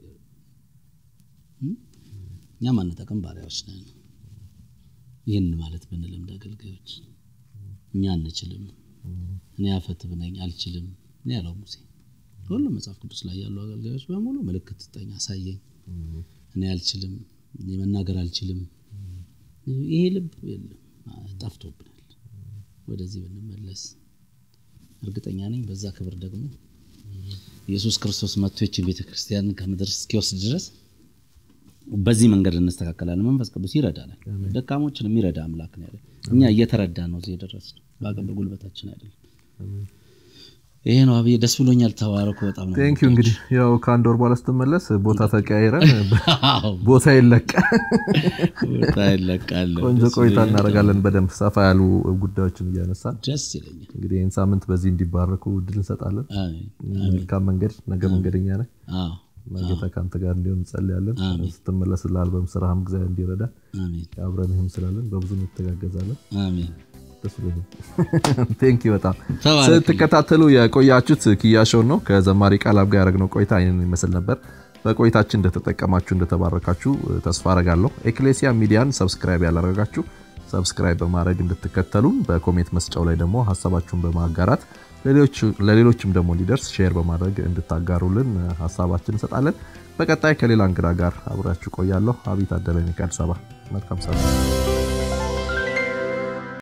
እኛ ማንጠቅም ባሪያዎች ነን። ይህን ማለት ብንለምድ አገልጋዮች እኛ አንችልም፣ እኔ አፈትብ ነኝ አልችልም እኔ ያለው ሙሴ ሁሉም መጽሐፍ ቅዱስ ላይ ያሉ አገልጋዮች በሙሉ ምልክት ስጠኝ፣ አሳየኝ፣ እኔ አልችልም፣ እኔ መናገር አልችልም። ይሄ ልብ የለም ጠፍቶብናል። ወደዚህ ብንመለስ እርግጠኛ ነኝ በዛ ክብር ደግሞ ኢየሱስ ክርስቶስ መጥቶ ይችን ቤተ ክርስቲያንን ከምድር እስኪወስድ ድረስ በዚህ መንገድ እንስተካከላለን። መንፈስ ቅዱስ ይረዳናል። ደካሞችን የሚረዳ አምላክ ነው ያለ። እኛ እየተረዳ ነው እዚህ የደረስነው፣ በአቅም በጉልበታችን አይደለም። ይሄ ነው አብዬ፣ ደስ ብሎኛል። ተባረኩ። በጣም ነው ቴንክ ዩ። እንግዲህ ያው ከአንድ ወር በኋላ ስትመለስ ቦታ ተቀያይረን ቦታ ይለቃ ቦታ ይለቃል። ቆንጆ ቆይታ እናደርጋለን። በደንብ ሰፋ ያሉ ጉዳዮችን እያነሳን ደስ ይለኛል። እንግዲህ ይህን ሳምንት በዚህ እንዲባረኩ እድል እንሰጣለን። መልካም መንገድ፣ ነገ መንገደኛ ነህ። ጌታ ከአንተ ጋር እንዲሆን እንጸልያለን። ስትመለስ ለአልበም ስራህም ጊዜ እንዲረዳ አብረንህም ስላለን በብዙ እንተጋገዛለን። አሜን። ደስ ብሎኛል። ቴንክ ዩ በጣም ስትከታተሉ የቆያችሁት ኪያሾውን ነው። ከዘማሪ ቃላብ ጋር ያደረግነው ቆይታ ይህንን ይመስል ነበር። በቆይታችን እንደተጠቀማችሁ እንደተባረካችሁ ተስፋ አረጋለሁ። ኤክሌሲያ ሚዲያን ሰብስክራይብ ያላረጋችሁ ሰብስክራይብ በማድረግ እንድትከተሉን፣ በኮሜንት መስጫው ላይ ደግሞ ሀሳባችሁን በማጋራት ለሌሎችም ደግሞ እንዲደርስ ሼር በማድረግ እንድታጋሩልን ሀሳባችን እንሰጣለን። በቀጣይ ከሌላ እንግዳ ጋር አብራችሁ ቆያለሁ። አብይ ታደለ ነኝ ከአዲስ አበባ። መልካም ሰላም